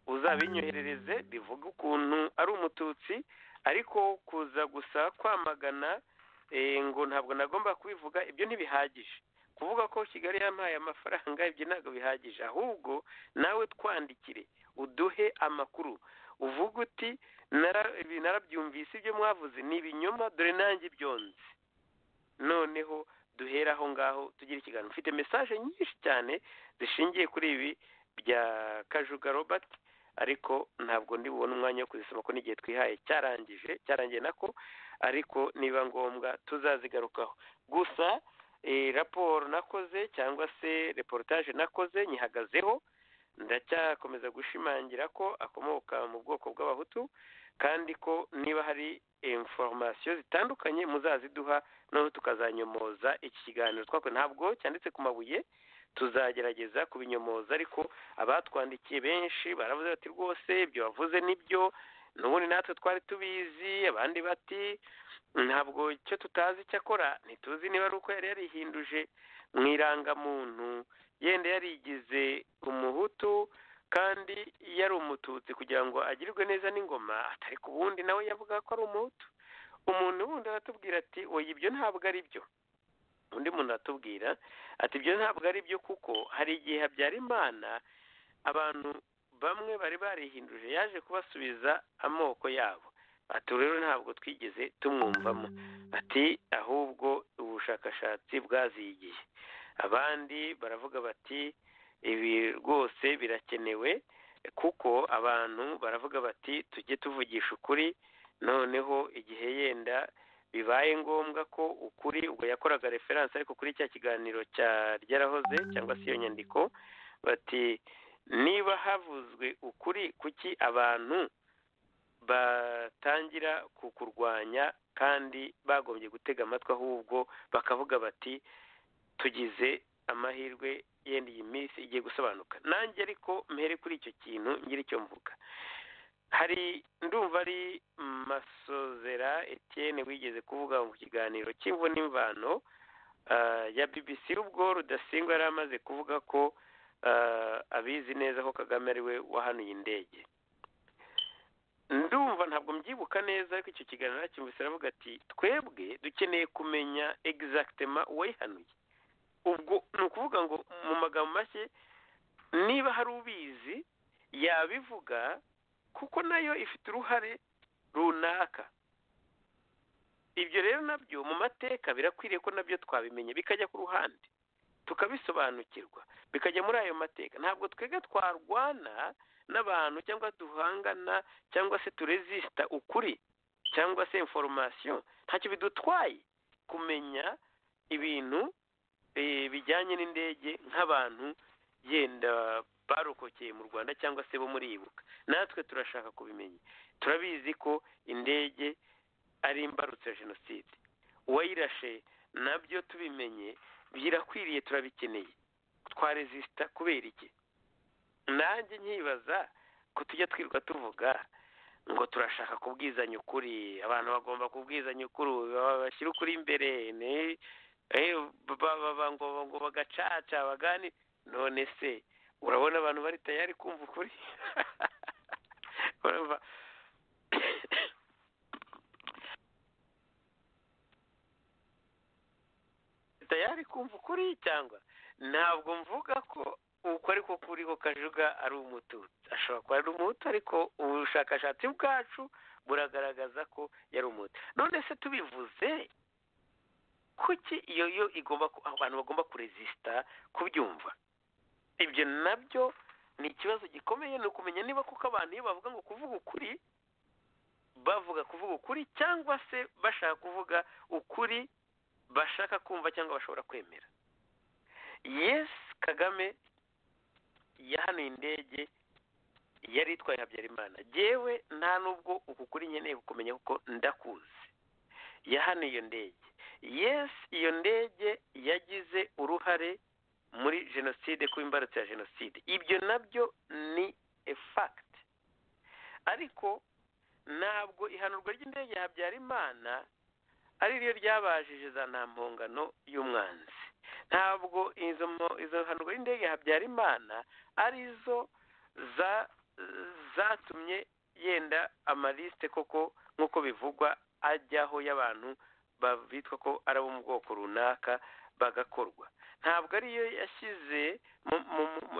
uzabinyoherereze bivuga ukuntu ari umututsi ariko kuza gusa kwamagana ngo ntabwo nagomba kubivuga ibyo ntibihagije kuvuga ko kigali yampaye amafaranga ibyo ntabwo bihagije ahubwo nawe twandikire uduhe amakuru uvuga uti narabyumvise ibyo mwavuze ni ibinyoma dore nanjye byonze noneho duhera aho ngaho tugira ikiganiro mfite mesaje nyinshi cyane zishingiye kuri ibi bya kajuga robert ariko ntabwo ndi bubone umwanya wo kuzisoma ko n'igihe twihaye cyarangije cyarangiye nako ariko niba ngombwa tuzazigarukaho gusa raporo nakoze cyangwa se reportage nakoze nyihagazeho ndacyakomeza gushimangira ko akomoka mu bwoko bw'abahutu kandi ko niba hari inforomasiyo zitandukanye muzaziduha noneho tukazanyomoza iki kiganiro twakoze ntabwo cyanditse ku mabuye tuzagerageza kubinyomoza ariko abatwandikiye benshi baravuze bati rwose ibyo wavuze nibyo n'ubundi natwe twari tubizi abandi bati ntabwo icyo tutazi icyo akora ntituzi niba ari uko yari yarihinduje mu irangamuntu yenda yarigize umuhutu kandi yari umututsi kugira ngo agirirwe neza n'ingoma atari ku wundi nawe yavuga ko ari umuhutu umuntu wundi aratubwira ati oya ibyo ntabwo ari byo undi muntu aratubwira ati ibyo ntabwo ari byo kuko hari igihe habyara imana abantu bamwe bari barihinduje yaje kubasubiza amoko yabo ati rero ntabwo twigeze tumwumvamo ati ahubwo ubushakashatsi bwazigiye abandi baravuga bati ibi rwose birakenewe kuko abantu baravuga bati tujye tuvugisha ukuri noneho igihe yenda bibaye ngombwa ko ukuri ubwo yakoraga referanse ariko kuri cya kiganiro cya ryarahoze cyangwa se iyo nyandiko bati niba havuzwe ukuri kuki abantu batangira kukurwanya kandi bagombye gutega amatwi ahubwo bakavuga bati tugize amahirwe yenda iyi minsi igiye gusobanuka nanjye ariko mpere kuri icyo kintu ngira icyo mvuga hari ndumva ari masozera Etienne wigeze kuvuga mu kiganiro cy'imvu n'imvano ya BBC ubwo rudasingwa yari amaze kuvuga ko abizi neza ko kagame ariwe wahanuye indege ndumva ntabwo mbyibuka neza ariko icyo kiganiro nacyumvise aravuga ati twebwe dukeneye kumenya egizagitema uwayihanuye ubwo ni ukuvuga ngo mu magambo make niba hari ubizi yabivuga kuko nayo ifite uruhare runaka ibyo rero nabyo mu mateka birakwiriye ko nabyo twabimenya bikajya ku ruhande tukabisobanukirwa bikajya muri ayo mateka ntabwo twebwe twarwana n'abantu cyangwa duhangana cyangwa se turezisita ukuri cyangwa se inforomasiyo ntacyo bidutwaye kumenya ibintu bijyanye n'indege nk'abantu yenda barokokeye mu rwanda cyangwa se bo muribuka natwe turashaka kubimenya turabizi ko indege ari imbarutso ya jenoside uwayirashe nabyo tubimenye birakwiriye turabikeneye twarezisita kubera iki nanjye nkibaza ko tujya twirirwa tuvuga ngo turashaka kubwizanya ukuri abantu bagomba kubwizanya ukuri bashyira ukuri imbere ngo bagacaca bagani none se urabona abantu bari tayari kumva ukuri tayari kumva ukuri cyangwa ntabwo mvuga ko uko ariko kuri ko kajuga ari umututsi ashobora kuba ari umutu ariko ubushakashatsi bwacu buragaragaza ko yari umutu none se tubivuze kuki iyo yo igomba abantu bagomba kurezisita kubyumva ibyo nabyo ni ikibazo gikomeye ni ukumenya niba kuko abantu iyo bavuga ngo kuvuga ukuri bavuga kuvuga ukuri cyangwa se bashaka kuvuga ukuri bashaka kumva cyangwa bashobora kwemera yesi kagame yahanuye indege yari itwaye habyarimana yewe nta n'ubwo uku kuri nkeneye kumenya kuko ndakuzi yahanuye iyo ndege yesi iyo ndege yagize uruhare muri jenoside kuba imbarutso ya jenoside ibyo nabyo ni efagiti ariko ntabwo ihanurwa ry'indege ya habyarimana ari ryo ryabajije za nta mpongano y'umwanzi ntabwo izo hanurwa y'indege ya habyarimana ari zo zatumye yenda amaliste koko nk'uko bivugwa ajyaho y'abantu bitwa ko ari abo mu bwoko runaka bagakorwa ntabwo ariyo yashyize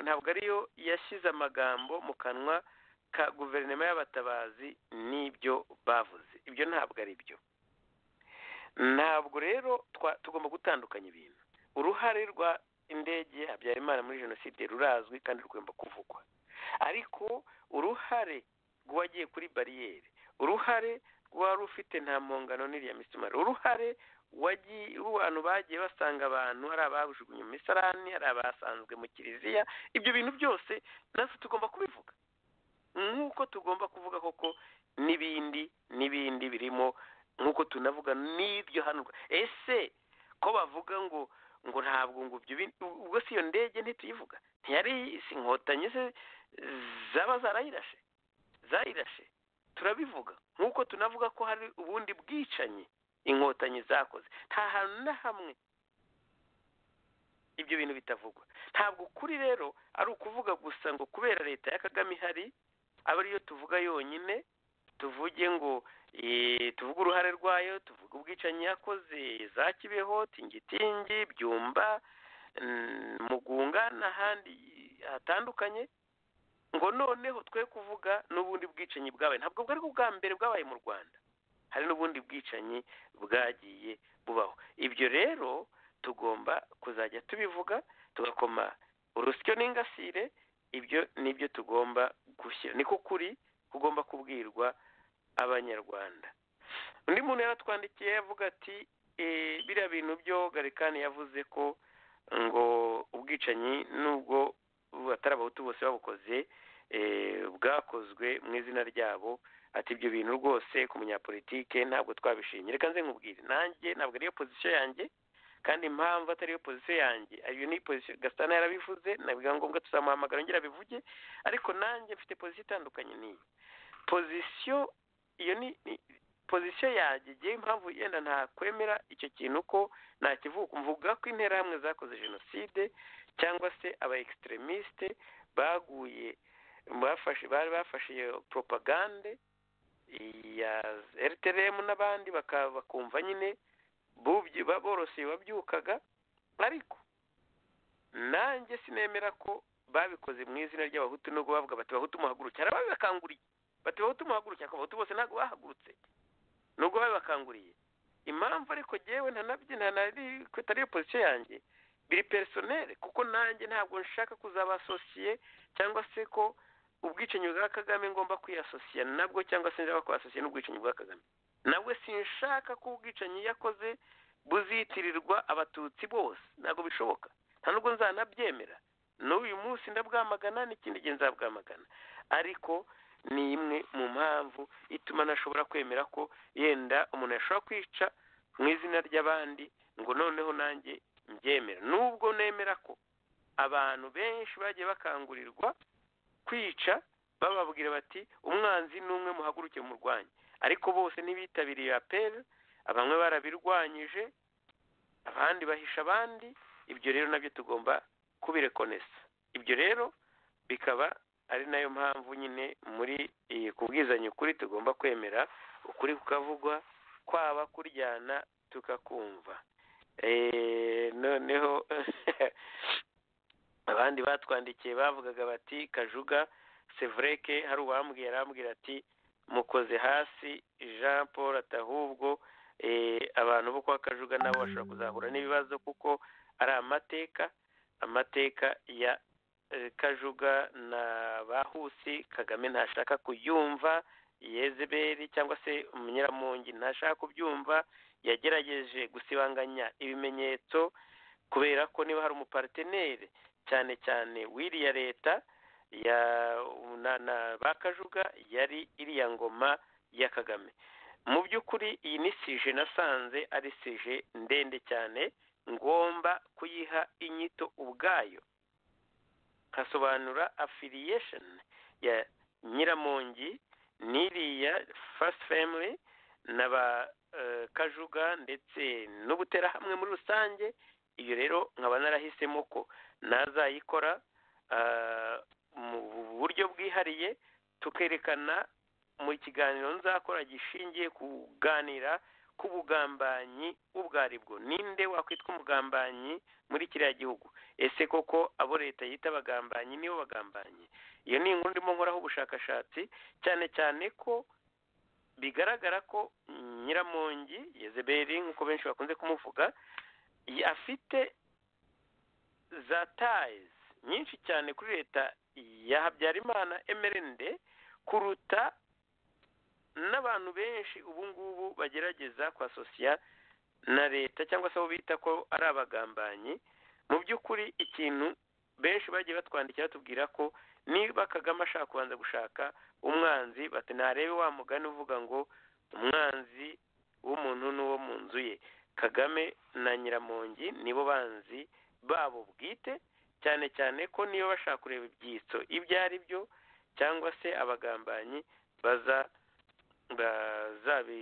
ntabwo ariyo yashyize amagambo mu kanwa ka guverinoma y'abatabazi n'ibyo bavuze ibyo ntabwo ari byo ntabwo rero tugomba gutandukanya ibintu uruhare rwa indege habyarimana muri jenoside rurazwi kandi rugomba kuvugwa ariko uruhare rw'uwagiye kuri bariyeri uruhare rwari ufite nta mpongano n'iriya misumari uruhare abantu bagiye basanga abantu hari ababujugunye mu misarani hari abasanzwe mu kiliziya ibyo bintu byose natwe tugomba kubivuga nk'uko tugomba kuvuga koko n'ibindi n'ibindi birimo nk'uko tunavuga n'ibyo hano ese ko bavuga ngo ngo ntabwo ngo ubwo si iyo ndege ntituyivuga ntiyari si inkotanyi se zaba zarayirashe zayirashe turabivuga nk'uko tunavuga ko hari ubundi bwicanyi inkotanyi zakoze nta hantu na hamwe ibyo bintu bitavugwa ntabwo kuri rero ari ukuvuga gusa ngo kubera leta ya kagame ihari aba ariyo tuvuga yonyine tuvuge ngo tuvuge uruhare rwayo tuvuge ubwicanyi yakoze za kibeho tingitingi byumba mugunga n'ahandi hatandukanye ngo noneho twe kuvuga n'ubundi bwicanyi bwabaye ntabwo bwari ubwa mbere bwabaye mu rwanda hari n'ubundi bwicanyi bwagiye bubaho ibyo rero tugomba kuzajya tubivuga tugakoma urusyo n'ingasire ibyo ni byo tugomba gushyira niko kuri kugomba kubwirwa abanyarwanda undi muntu yaratwandikiye avuga ati biriya bintu byo garikani yavuze ko ngo ubwicanyi nubwo atari abahutu bose babukoze bwakozwe mu izina ryabo ati ibyo bintu rwose ku munyapolitike ntabwo twabishimye reka nze nkubwire nanjye ntabwo ariyo pozisiyo yanjye kandi impamvu atariyo pozisiyo yanjye iyo ni pozisiyo gasitana yarabivuze nabwo ngombwa tuzamuhamagara yongera abivuge ariko nanjye mfite pozisiyo itandukanye n'iyi pozisiyo iyo ni pozisiyo yanjye igihe impamvu yenda ntakwemera icyo kintu ko ntakivuga mvuga ko interahamwe zakoze jenoside cyangwa se aba ekisiteremisite baguye bari bafashe iyo poropagande ya rtrm n'abandi bakumva nyine borose babyukaga ariko nanjye sinemera ko babikoze mu izina ry'abahutu nubwo bavuga bati bahutu muhagurukira arababakanguriye bati bahutu muhagurukira abahutu bose ntabwo bahagurutse nubwo babibakanguriye impamvu ariko ngewe ntanabye ntanari pozisiyo yanjye biri perisoneri kuko nanjye ntabwo nshaka kuzabasosiye cyangwa se ko ubwicanyi bwa kagame ngomba kwiyasosiya nabwo cyangwa se njya kwasosiya n'ubwicanyi bwa kagame nawe sinshaka ko ubwicanyi yakoze buzitirirwa abatutsi bose ntabwo bishoboka nta nubwo nzanabyemera n'uyu munsi ndabwamagana n'ikindi gihe nzabwamagana ariko ni imwe mu mpamvu ituma ntashobora kwemera ko yenda umuntu yashobora kwica mu izina ry'abandi ngo noneho nanjye mbyemera nubwo nemera ko abantu benshi bagiye bakangurirwa kwica bababwira bati umwanzi ni umwe muhaguruke mu rwanya ariko bose ntibitabiriye aperi bamwe barabirwanyije abandi bahisha abandi ibyo rero nabyo tugomba kubirekonesa ibyo rero bikaba ari nayo mpamvu nyine muri iyi kubwizanya ukuri tugomba kwemera ukuri kukavugwa kwaba kuryana tukakumva noneho abandi batwandikiye bavugaga bati kajuga sevreke hari uwambwiye arambwira ati mukoze hasi jean paul atahubwo abantu bo kwa kajuga nabo bashobora kuzahura n'ibibazo kuko ari amateka amateka ya kajuga na bahusi kagame ntashaka kuyumva yezeberi cyangwa se umunyeramungi ntashaka kubyumva yagerageje gusibanganya ibimenyetso kubera ko niba hari umupariteneri cyane cyane w'iriya leta ya na bakajuga yari iriya ngoma ya kagame mu by'ukuri iyi ni sije nasanze ari sije ndende cyane ngomba kuyiha inyito ubwayo nkasobanura afiliyesheni ya nyiramongi n'iriya fasiti family na ba kajuga ndetse n'ubuterahamwe muri rusange iyo rero nkaba narahisemo ko nazayikora mu buryo bwihariye tukerekana mu kiganiro nzakora gishingiye kuganira ku bugambanyi ubwo aribwo ninde wakwitwa umugambanyi muri kiriya gihugu ese koko abo leta yita abagambanyi nibo bagambanyi iyo ni inkuru ndimo nkoraho ubushakashatsi cyane cyane ko bigaragara ko nyiramongi yezeberi nk'uko benshi bakunze kumuvuga afite za tayizi nyinshi cyane kuri leta ya habyarimana emerende kuruta n'abantu benshi ubu ngubu bagerageza kwasosiya na leta cyangwa se abo bita ko ari abagambanyi mu by'ukuri ikintu benshi bagiye batwandikira batubwira ko niba kagame ashaka kubanza gushaka umwanzi bati ntarebe wa mugani uvuga ngo umwanzi w'umuntu n'uwo mu nzu ye kagame na nyiramongi nibo banzi babo bwite cyane cyane ko niba bashaka kureba ibyitso ibyo ari byo cyangwa se abagambanyi baza bazabi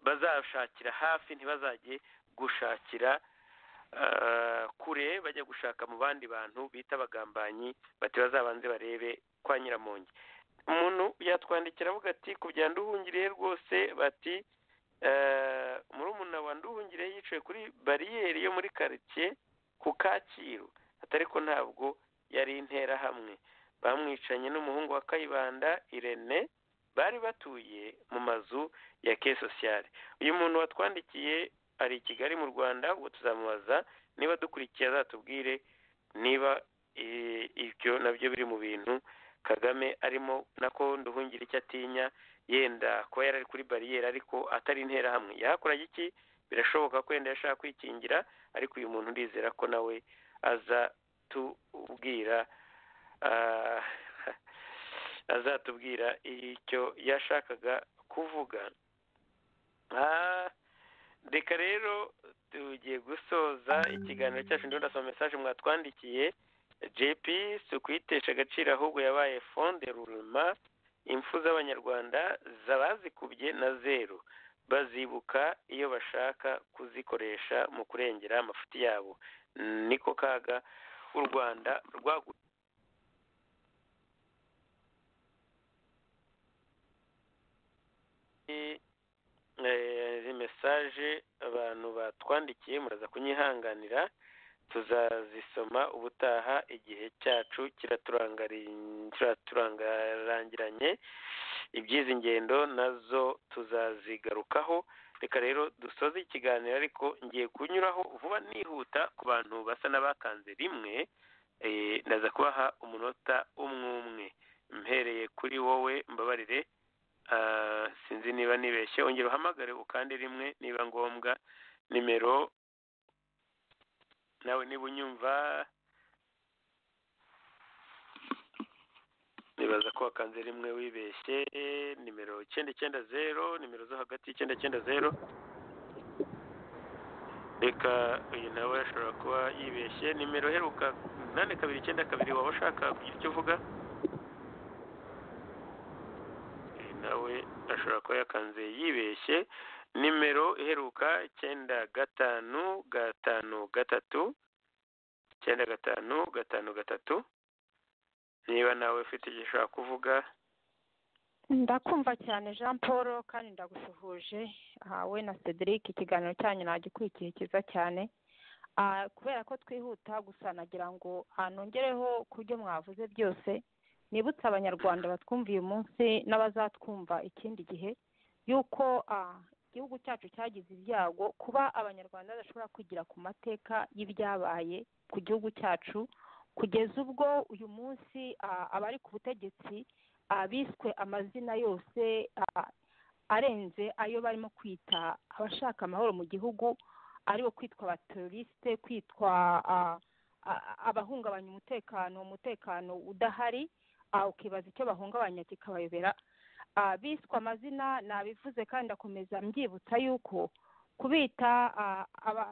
bazashakira hafi ntibazajye gushakira kure bajya gushaka mu bandi bantu bita abagambanyi bati bazabanze barebe kwa nyiramongi umuntu yatwandikira avuga ati ku bya nduhungiriye rwose bati murumuna wa nduhungire yicaye kuri bariyeri yo muri karitsiye ku kacyiru atariko ntabwo yari interahamwe bamwicanye n'umuhungu wa kayibanda irene bari batuye mu mazu ya ke sosiyale uyu muntu watwandikiye ari i kigali mu rwanda ubwo tuzamubaza niba dukurikiye azatubwire niba ibyo nabyo biri mu bintu kagame arimo nako nduhungire icyo atinya yenda kuba yari ari kuri bariyeri ariko atari interahamwe yahakoraga iki birashoboka ko yenda yashaka kwikingira ariko uyu muntu ndizera ko nawe aza tubwira azatubwira icyo yashakaga kuvuga reka rero tugiye gusoza ikiganiro cyacu ndabona asoma mesaje mwatwandikiye jp si ukuyitesha agaciro ahubwo yabaye fonde rurema impfu z'abanyarwanda zabazikubye na zeru bazibuka iyo bashaka kuzikoresha mu kurengera amafuti yabo niko kaga u rwanda rwaguye mesaje abantu batwandikiye muraza kunyihanganira tuzazisoma ubutaha igihe cyacu kiraturangarangiranye iby'izi ngendo nazo tuzazigarukaho reka rero dusoze ikiganiro ariko ngiye kunyuraho vuba nihuta ku bantu basa n'abakanze rimwe ndaza kubaha umunota umwe umwe mpereye kuri wowe mbabarire sinzi niba nibeshye ongera uhamagare ukande rimwe niba ngombwa nimero nawe niba unyumva nibaza ko wakanze rimwe wibeshye nimero icyenda icyenda zero nimero zo hagati icyenda icyenda zero reka uyu nawe ashobora kuba yibeshye nimero iheruka nane kabiri icyenda kabiri waba ushaka kugira icyo uvuga nawe ashobora kuba yakanze yibeshye nimero iheruka icyenda gatanu gatanu gatatu icyenda gatanu gatanu gatatu niba nawe ufite igihe ushobora kuvuga ndakumva cyane jean paul kandi ndagusuhuje hawe na cedric ikiganiro cyanyu nagikurikiye cyiza cyane kubera ko twihuta gusa nagira ngo nongereho ku byo mwavuze byose nibutse abanyarwanda batwumviye umunsi n'abazatwumva ikindi gihe y'uko igihugu cyacu cyagize ibyago kuba abanyarwanda badashobora kwigira ku mateka y'ibyabaye ku gihugu cyacu kugeza ubwo uyu munsi abari ku butegetsi biswe amazina yose arenze ayo barimo kwita abashaka amahoro mu gihugu aribo kwitwa abaterorisite kwitwa abahungabanya umutekano umutekano udahari ukibaza icyo bahungabanya kikabayobera biswe amazina nabivuze kandi akomeza mbyibutsa yuko kubita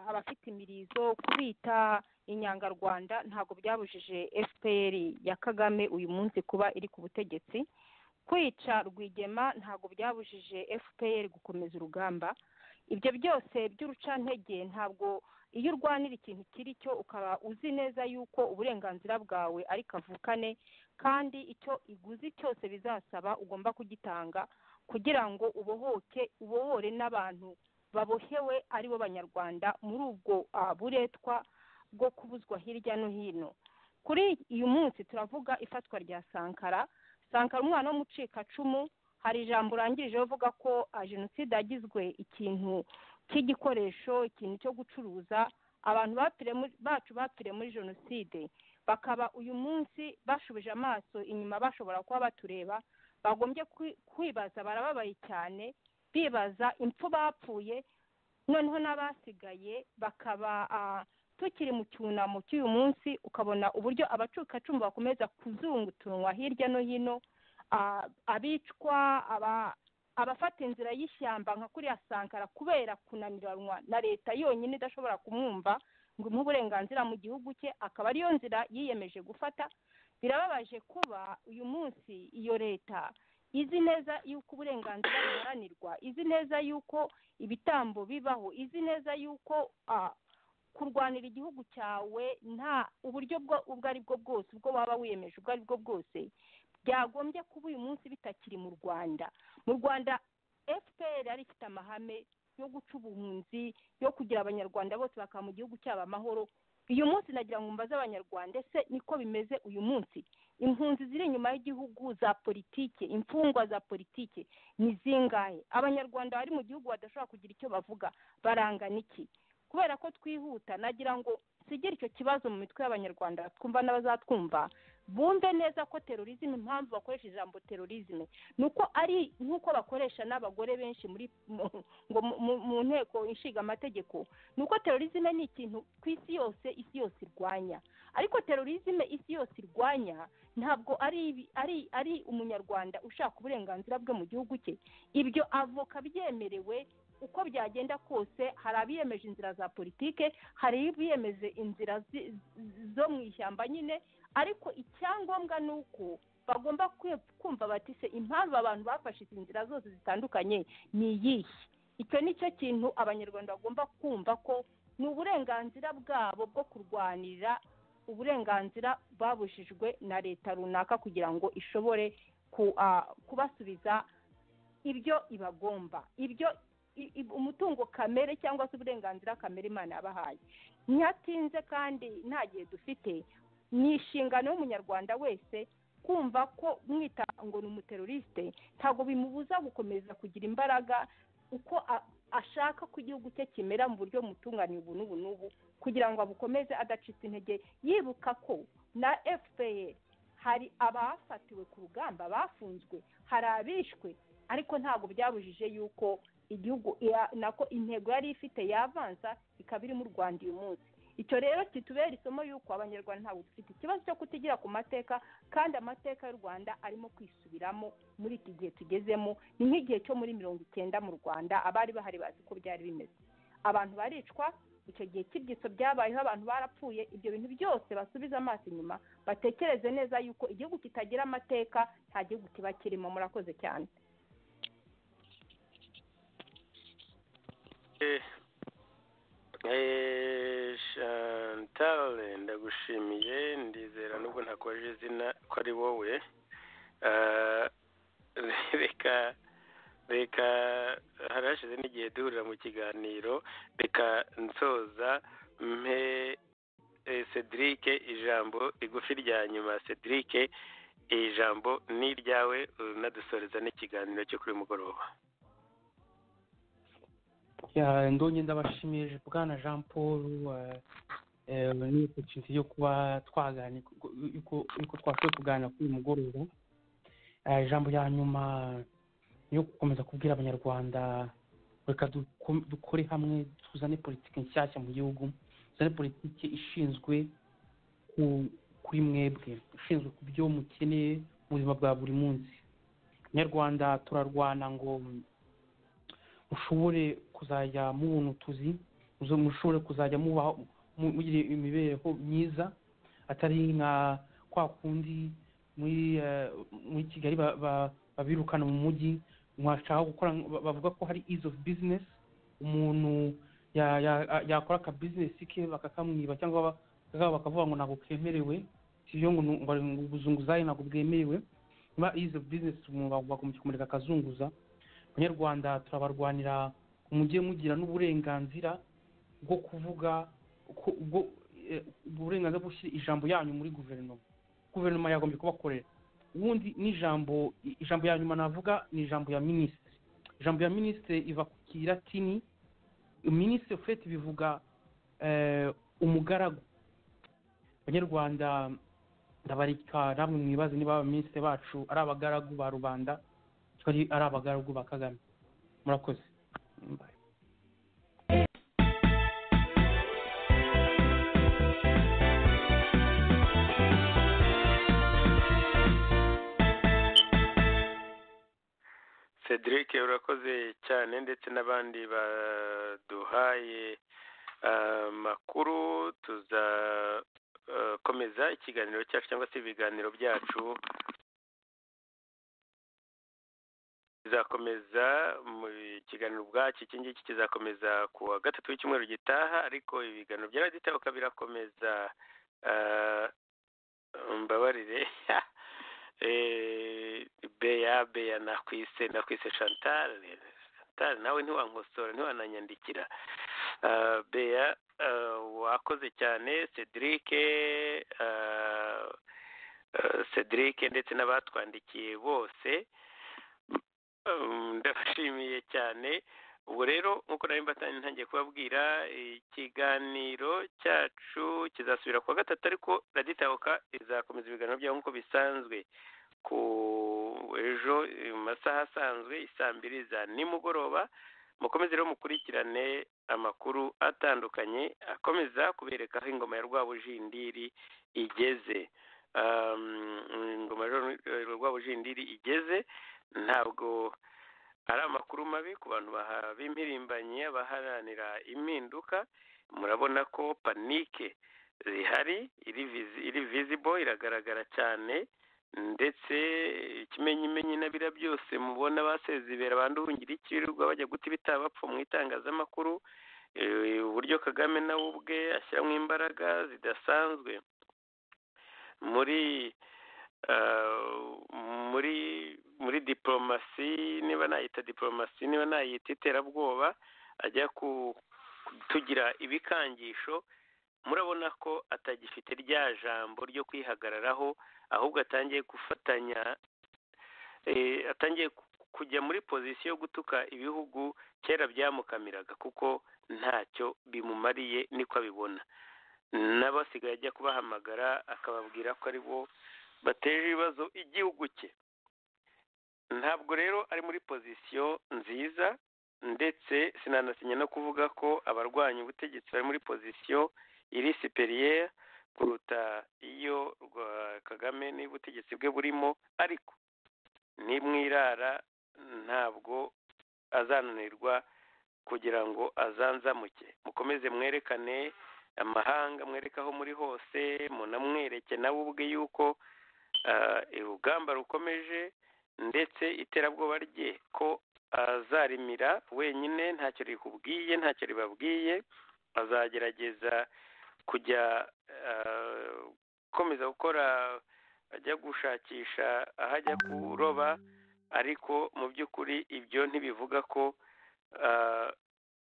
abafite imirizo kubita inyangarwanda ntabwo byabujije fpr ya kagame uyu munsi kuba iri ku butegetsi kwica rwigema ntabwo byabujije fpr gukomeza urugamba ibyo byose by'urucantege ntabwo iyo urwanira ikintu kiri cyo ukaba uzi neza yuko uburenganzira bwawe ari kavukane kandi icyo iguzi cyose bizasaba ugomba kugitanga kugira ngo ubohoke ubohore n'abantu babohewe ari bo banyarwanda muri ubwo buretwa bwo kubuzwa hirya no hino kuri uyu munsi turavuga ifatwa rya sankara sankara umwana w'umucikacumu hari ijambo urangirije uvuga ko jenoside yagizwe ikintu cy'igikoresho ikintu cyo gucuruza abantu bacu bapfiriye muri jenoside bakaba uyu munsi bashubije amaso inyuma bashobora kuba batureba bagombye kwibaza barababaye cyane bibaza impfu bapfuye noneho n'abasigaye bakaba tukiri mu cyunamo cy'uyu munsi ukabona uburyo abacukacumu bakomeza kuzungutunwa hirya no hino abicwa abafata inzira y'ishyamba nka kuriya sankara kubera kunaniranwa na leta yonyine idashobora kumwumva ngo umuhe uburenganzira mu gihugu cye akaba ariyo nzira yiyemeje gufata birababaje kuba uyu munsi iyo leta izi neza yuko uburenganzira buharanirwa izi neza yuko ibitambo bibaho izi neza yuko kurwanira igihugu cyawe nta uburyo ubwo ari bwo bwose ubwo waba wiyemeje ubwo ari bwo bwose byagombye kuba uyu munsi bitakiri mu rwanda mu rwanda fpr yari ifite amahame yo guca ubuhunzi yo kugira abanyarwanda bose bakaba mu gihugu cyabo amahoro uyu munsi nagira ngo mbaze abanyarwanda ese niko bimeze uyu munsi impunzi ziri inyuma y'igihugu za politike imfungwa za politike ni zingahe abanyarwanda bari mu gihugu badashobora kugira icyo bavuga barangana iki kubera ko twihuta nagira ngo sigire icyo kibazo mu mitwe y'abanyarwanda twumva n'abazatwumva bumve neza ko terorizme impamvu bakoresha ijambo terorizme ni uko ari nk'uko bakoresha n'abagore benshi muri mu- ngo mu- mu nteko ishinga amategeko ni uko terorizme ni ikintu ku isi yose isi yose irwanya ariko terorizme isi yose irwanya ntabwo ari ibi- ari ari umunyarwanda ushaka uburenganzira bwe mu gihugu cye ibyo avoka byemerewe uko byagenda kose hari abiyemeje inzira za politike hari abiyemeje inzira zi- zo mu ishyamba nyine ariko icyangombwa ni uko bagomba kwe- kumva bati se impamvu abantu bafashe izi nzira zose zitandukanye ni iyihe icyo ni cyo kintu abanyarwanda bagomba kumva ko ni uburenganzira bwabo bwo kurwanira uburenganzira babujijwe na leta runaka kugira ngo ishobore ku- ah, kubasubiza ibyo ibagomba ibyo i- i- umutungo kamere cyangwa se uburenganzira kamere imana yabahaye ntihatinze kandi nta gihe dufite ni inshingano y'umunyarwanda wese kumva ko mwita ngo ni umuteroriste ntabwo bimubuza gukomeza kugira imbaraga uko a- ashaka ko igihugu cye kimera mu buryo bumutunganya ubu n'ubu n'ubu kugira ngo abukomeze adacitse intege yibuka ko na fpr hari abafatiwe ku rugamba bafunzwe hari abishwe ariko ntabwo byabujije yuko igihugu ya- nako intego yari ifite yavanza ikaba iri mu rwanda uyu munsi icyo rero kitubera isomo y'uko abanyarwanda ntabwo dufite ikibazo cyo kutigira ku mateka kandi amateka y'u rwanda arimo kwisubiramo muri iki gihe tugezemo ni nk'igihe cyo muri mirongo icyenda mu rwanda abari bahari bazi ko byari bimeze abantu baricwa icyo gihe cy'ibyitso byabayeho abantu barapfuye ibyo bintu byose basubize amaso inyuma batekereze neza yuko igihugu kitagira amateka nta gihugu kiba kirimo murakoze cyane Eh, eh, Chantal ndagushimiye ndizera nubwo ntakubaje izina ko ari wowe Ah, reka reka hari hashize n'igihe duhurira mu kiganiro reka nsoza mpe eh, Cedric ijambo rigufi rya nyuma Cedric ijambo ni iryawe unadusoreza n'ikiganiro cyo kuri uyu mugoroba Ya, ndonye ndabashimije bwana jean paul eh, eh, ni opportunity yo kuba twaganira yuko yuko twashoboye kuganira kuri uyu mugoroba Eh, ijambo ya nyuma ni yo gukomeza kubwira abanyarwanda reka duko- dukore hamwe tuzane politiki nshyashya mu gihugu tuzane politiki ishinzwe ku- kuri mwebwe ishinzwe ku byo mukeneye mu buzima bwa buri munsi abanyarwanda turarwana ngo mushobore kuzajya mubona utuzi muzo- mushobore kuzajya mubaho mu- mugira imibereho myiza atari nka kwa kundi muri eh, muri kigali ba- ba- babirukana mu mujyi mwashaka gukora ba- bavuga ko hari ease of business umuntu ya- ya- ya- yakora aka business ke bakakamwiba cyangwa ba- bakaba bakavuga ngo ntabwo kemerewe sibyo ngo nu- bari ngo ubuzunguzayi ntabwo bwemerewe niba ease of business umuntu bagombye kumureka akazunguza abanyarwanda turabarwanira mujye mugira n'uburenganzira bwo kuvuga ko- bwo- eh, uburenganzira bwo gushyira ijambo yanyu muri guverinoma guverinoma yagombye kubakorera ubundi n'ijambo i- ijambo ya nyuma navuga ni ijambo ya minisitiri ijambo ya minisitiri iva ku kiratini minisitiri fete bivuga eh, umugaragu abanyarwanda ndabarika namwe mwibaze niba abaminisitiri bacu ari abagaragu ba rubanda ko ari ari abagaragu ba kagame murakoze Bye. Cedric urakoze cyane ndetse n'abandi baduhaye ah, makuru tuzakomeza ikiganiro cyacu cyangwa se ibiganiro byacu bizakomeza mu kiganiro ubwacyo iki ngiki kizakomeza ku wa gatatu w'icyumweru gitaha ariko ibiganiro bya radiyo itahuka birakomeza Ah, mbabarire Eh, beya beya nakwise nakwise chantal chantal nawe ntiwankosora ntiwananyandikira Ah, beya ah, wakoze cyane cedric ah, ah, cedric ndetse n'abatwandikiye bose Mm, ndabashimiye cyane ubwo rero nk'uko nawe mbatanye ntangiye kubabwira ikiganiro cyacu kizasubira ku wa gatatu ariko raditabuka izakomeza ibiganiro byaho nk'uko bisanzwe ku ejo mu masaha asanzwe isaa mbiri za nimugoroba mukomeze rero mukurikirane amakuru atandukanye akomeza kubereka aho ingoma ya rwabujindiri igeze ingoma ya rwabujindiri igeze ntabwo ari amakuru mabi ku bantu b'impirimbanyi abaharanira impinduka murabona ko panike zihari iri visible iragaragara cyane ndetse ikimenyimenyi na biriya byose mubona basezibera bandurungira ikirirwa bajya guta ibitaba mu itangazamakuru uburyo kagame nawe ubwe ashyiramo imbaraga zidasanzwe muri muri muri diporomasi niba nayita diporomasi niba nayita iterabwoba ajya kutugira ibikangisho murabona ko atagifite rya jambo ryo kwihagararaho ahubwo atangiye gufatanya atangiye kujya muri pozisiyo yo gutuka ibihugu kera byamukamiraga kuko ntacyo bimumariye niko abibona n'abasigaye ajya kubahamagara akababwira ko ari bo bateje ibibazo igihugu cye ntabwo rero ari muri pozisiyo nziza ndetse sinanasinya no kuvuga ko abarwanya ubutegetsi bari muri pozisiyo iri superiere kuruta iyo kagame n'ubutegetsi bwe burimo ariko nimwirara ntabwo azananirwa kugira ngo azanzamuke mukomeze mwerekane amahanga mwereke aho muri hose munamwereke nawe ubwe yuko urugamba rukomeje ndetse iterabwoba rye ko azarimira wenyine ntacyo rikubwiye ntacyo ribabwiye azagerageza kujya akomeza gukora ajya gushakisha aho ajya kuroba ariko mu by'ukuri ibyo ntibivuga ko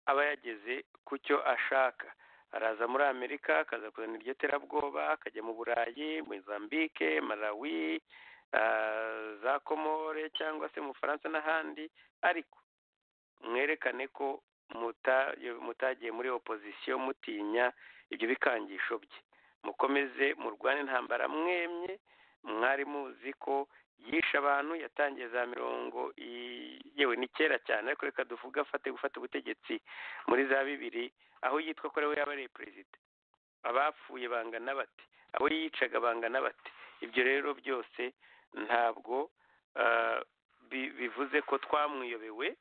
aba yageze ku cyo ashaka araza muri amerika akaza kuzana iryo terabwoba akajya mu burayi mozambique malawi za komore cyangwa se mu bufaransa n'ahandi ariko mwerekane ko mutagiye muri opozisiyo mutinya ibyo bikangisho bye mukomeze murwane intambara mwemye mwari muzi ko yishe abantu yatangiye za mirongo yewe ni kera cyane ariko reka duvuge afate gufata ubutegetsi muri za bibiri aho yitwa ko ariwe yaba ari perezida abapfuye bangana bate abo yicaga bangana bate ibyo rero byose ntabwo bivuze ko twamwiyobewe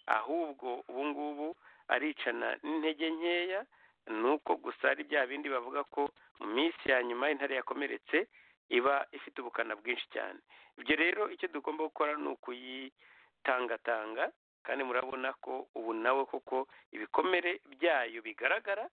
ahubwo ubu ngubu aricana n'intege nkeya ni uko gusa ari bya bindi bavuga ko mu minsi ya nyuma intare yakomeretse iba ifite ubukana bwinshi cyane ibyo rero icyo tugomba gukora ni ukuyitangatanga kandi murabona ko ubu nawe koko ibikomere byayo bigaragara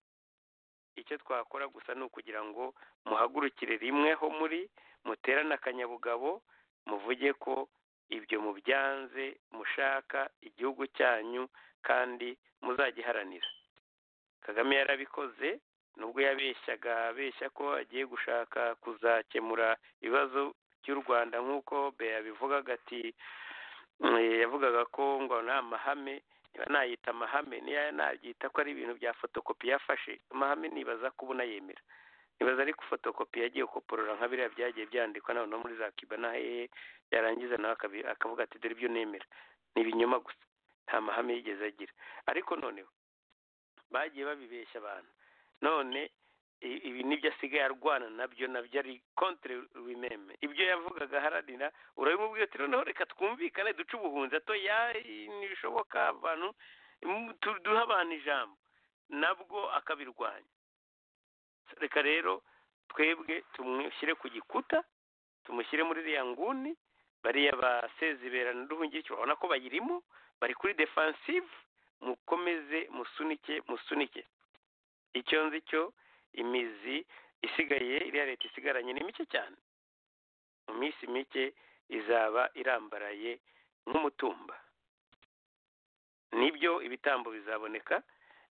icyo twakora gusa ni ukugira ngo muhagurukire rimwe ho muri muterane akanyabugabo muvuge ko ibyo mubyanze mushaka igihugu cyanyu kandi muzagiharanira kagame yarabikoze nubwo yabeshyaga abeshya ko agiye gushaka kuzakemura ibibazo by'u rwanda nk'uko beya bivugaga ati yavugaga ko ngo nta mahame niba nayita amahame nabyita ko ari ibintu bya fotokopi yafashe amahame nibaza ko ubu nayemera nibaza ari fotokopi yagiye gukoporora nka biriya byagiye byandikwa noneho muri za kiba na hehe yarangiza nawe akavuga ati dore ibyo nemera ni ibinyoma gusa nta mahame yigeze agira ariko noneho bagiye babibeshya abantu none ibi nibyo asigaye arwana nabyo nabyo ari kontere wimeme ibyo yavugaga aharanira urabimubwira ati noneho reka twumvikane duce ubuhunzi ato ntibishoboka abantu duha abantu ijambo nabwo akabirwanya reka rero twebwe tumushyire ku gikuta tumushyire muri iriya nguni bariya basezibera n'uruhungikiro urabona ko bayirimo bari kuri defansive mukomeze musunike musunike icyo nzi cyo imizi isigaye iriya leta isigaranye ni mike cyane mu minsi mike izaba irambaraye nk'umutumba nibyo ibitambo bizaboneka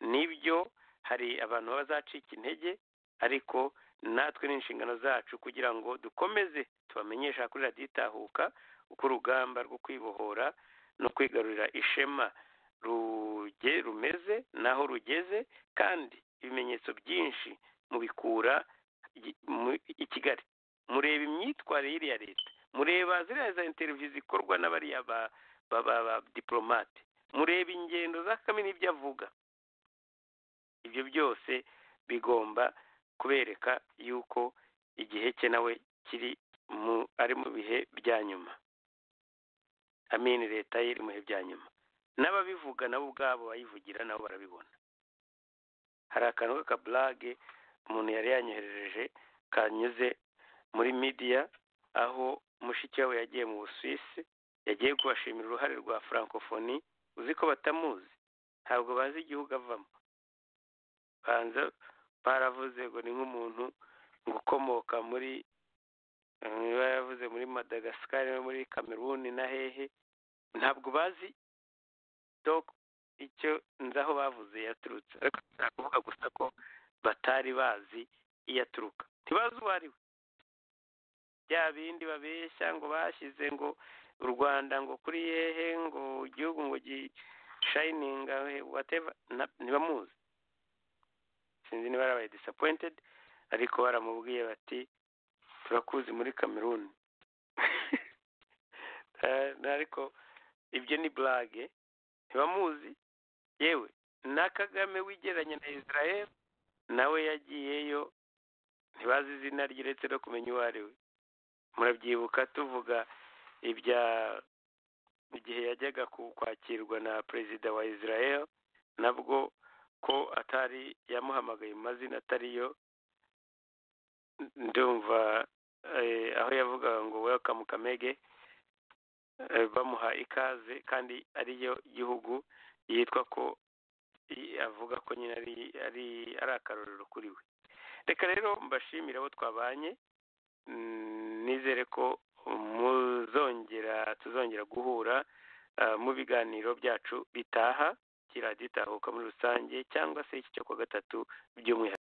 nibyo hari abantu baba bazacika intege ariko natwe n'inshingano zacu kugira ngo dukomeze tubamenyesha kuri radiyo itahuka uko urugamba rwo kwibohora no kwigarurira ishema ruge rumeze n'aho rugeze kandi ibimenyetso byinshi mubikura i- mu- i kigali mureba imyitwarire y'iriya leta mureba ziriya za interiviyu zikorwa n'abariya ba ba ba ba diporomate mureba ingendo za kagame n'ibyo avuga ibyo byose bigomba kubereka yuko igihe cye nawe kiri mu ari mu bihe bya nyuma amini leta ye iri mu bihe bya nyuma n'ababivuga nabo ubwabo bayivugira nabo barabibona hari akantu k'akaburage umuntu yari yanyoherereje kanyuze muri midiya aho mushiki we yagiye mu busuwisi yagiye kubashimira uruhare rwa francophonie uzi ko batamuzi ntabwo bazi igihugu avamo banza baravuze ngo ni nk'umuntu ngo ukomoka muri eh, baravuze muri madagascar muri cameroon na hehe ntabwo bazi donc icyo nzi aho bavuze yaturutse ariko bashaka kuvuga gusa ko batari bazi iyo aturuka ntibazi uwo ari we bya bindi babeshya ngo bashyize ngo u rwanda ngo kuri hehe ngo igihugu ngo gishayininga whatever na- ntibamuzi sinzi niba barabaye disappointed ariko baramubwiye bati turakuzi muri cameroon Eh, ariko ibyo ni burage ntibamuzi yewe na kagame wigeranya na israel nawe yagiyeyo ntibazi izina rye uretse no kumenya uwo ari we murabyibuka tuvuga ibya igihe yajyaga ku- kwakirwa na perezida wa israel nabwo ko atari yamuhamagaye mu mazina atariyo ndumva eh, aho yavugaga ngo welcome kamege eh, bamuha ikaze kandi ariyo gihugu yitwa ko i- avuga ko nyine ari ari ari akarorero kuri we reka rero mbashimire abo twabanye mm, nizere ko muzongera tuzongera guhura ah, mu biganiro byacu bitaha kiriya gitahuka muri rusange cyangwa se iki cyo kuwa gatatu by'umwihariko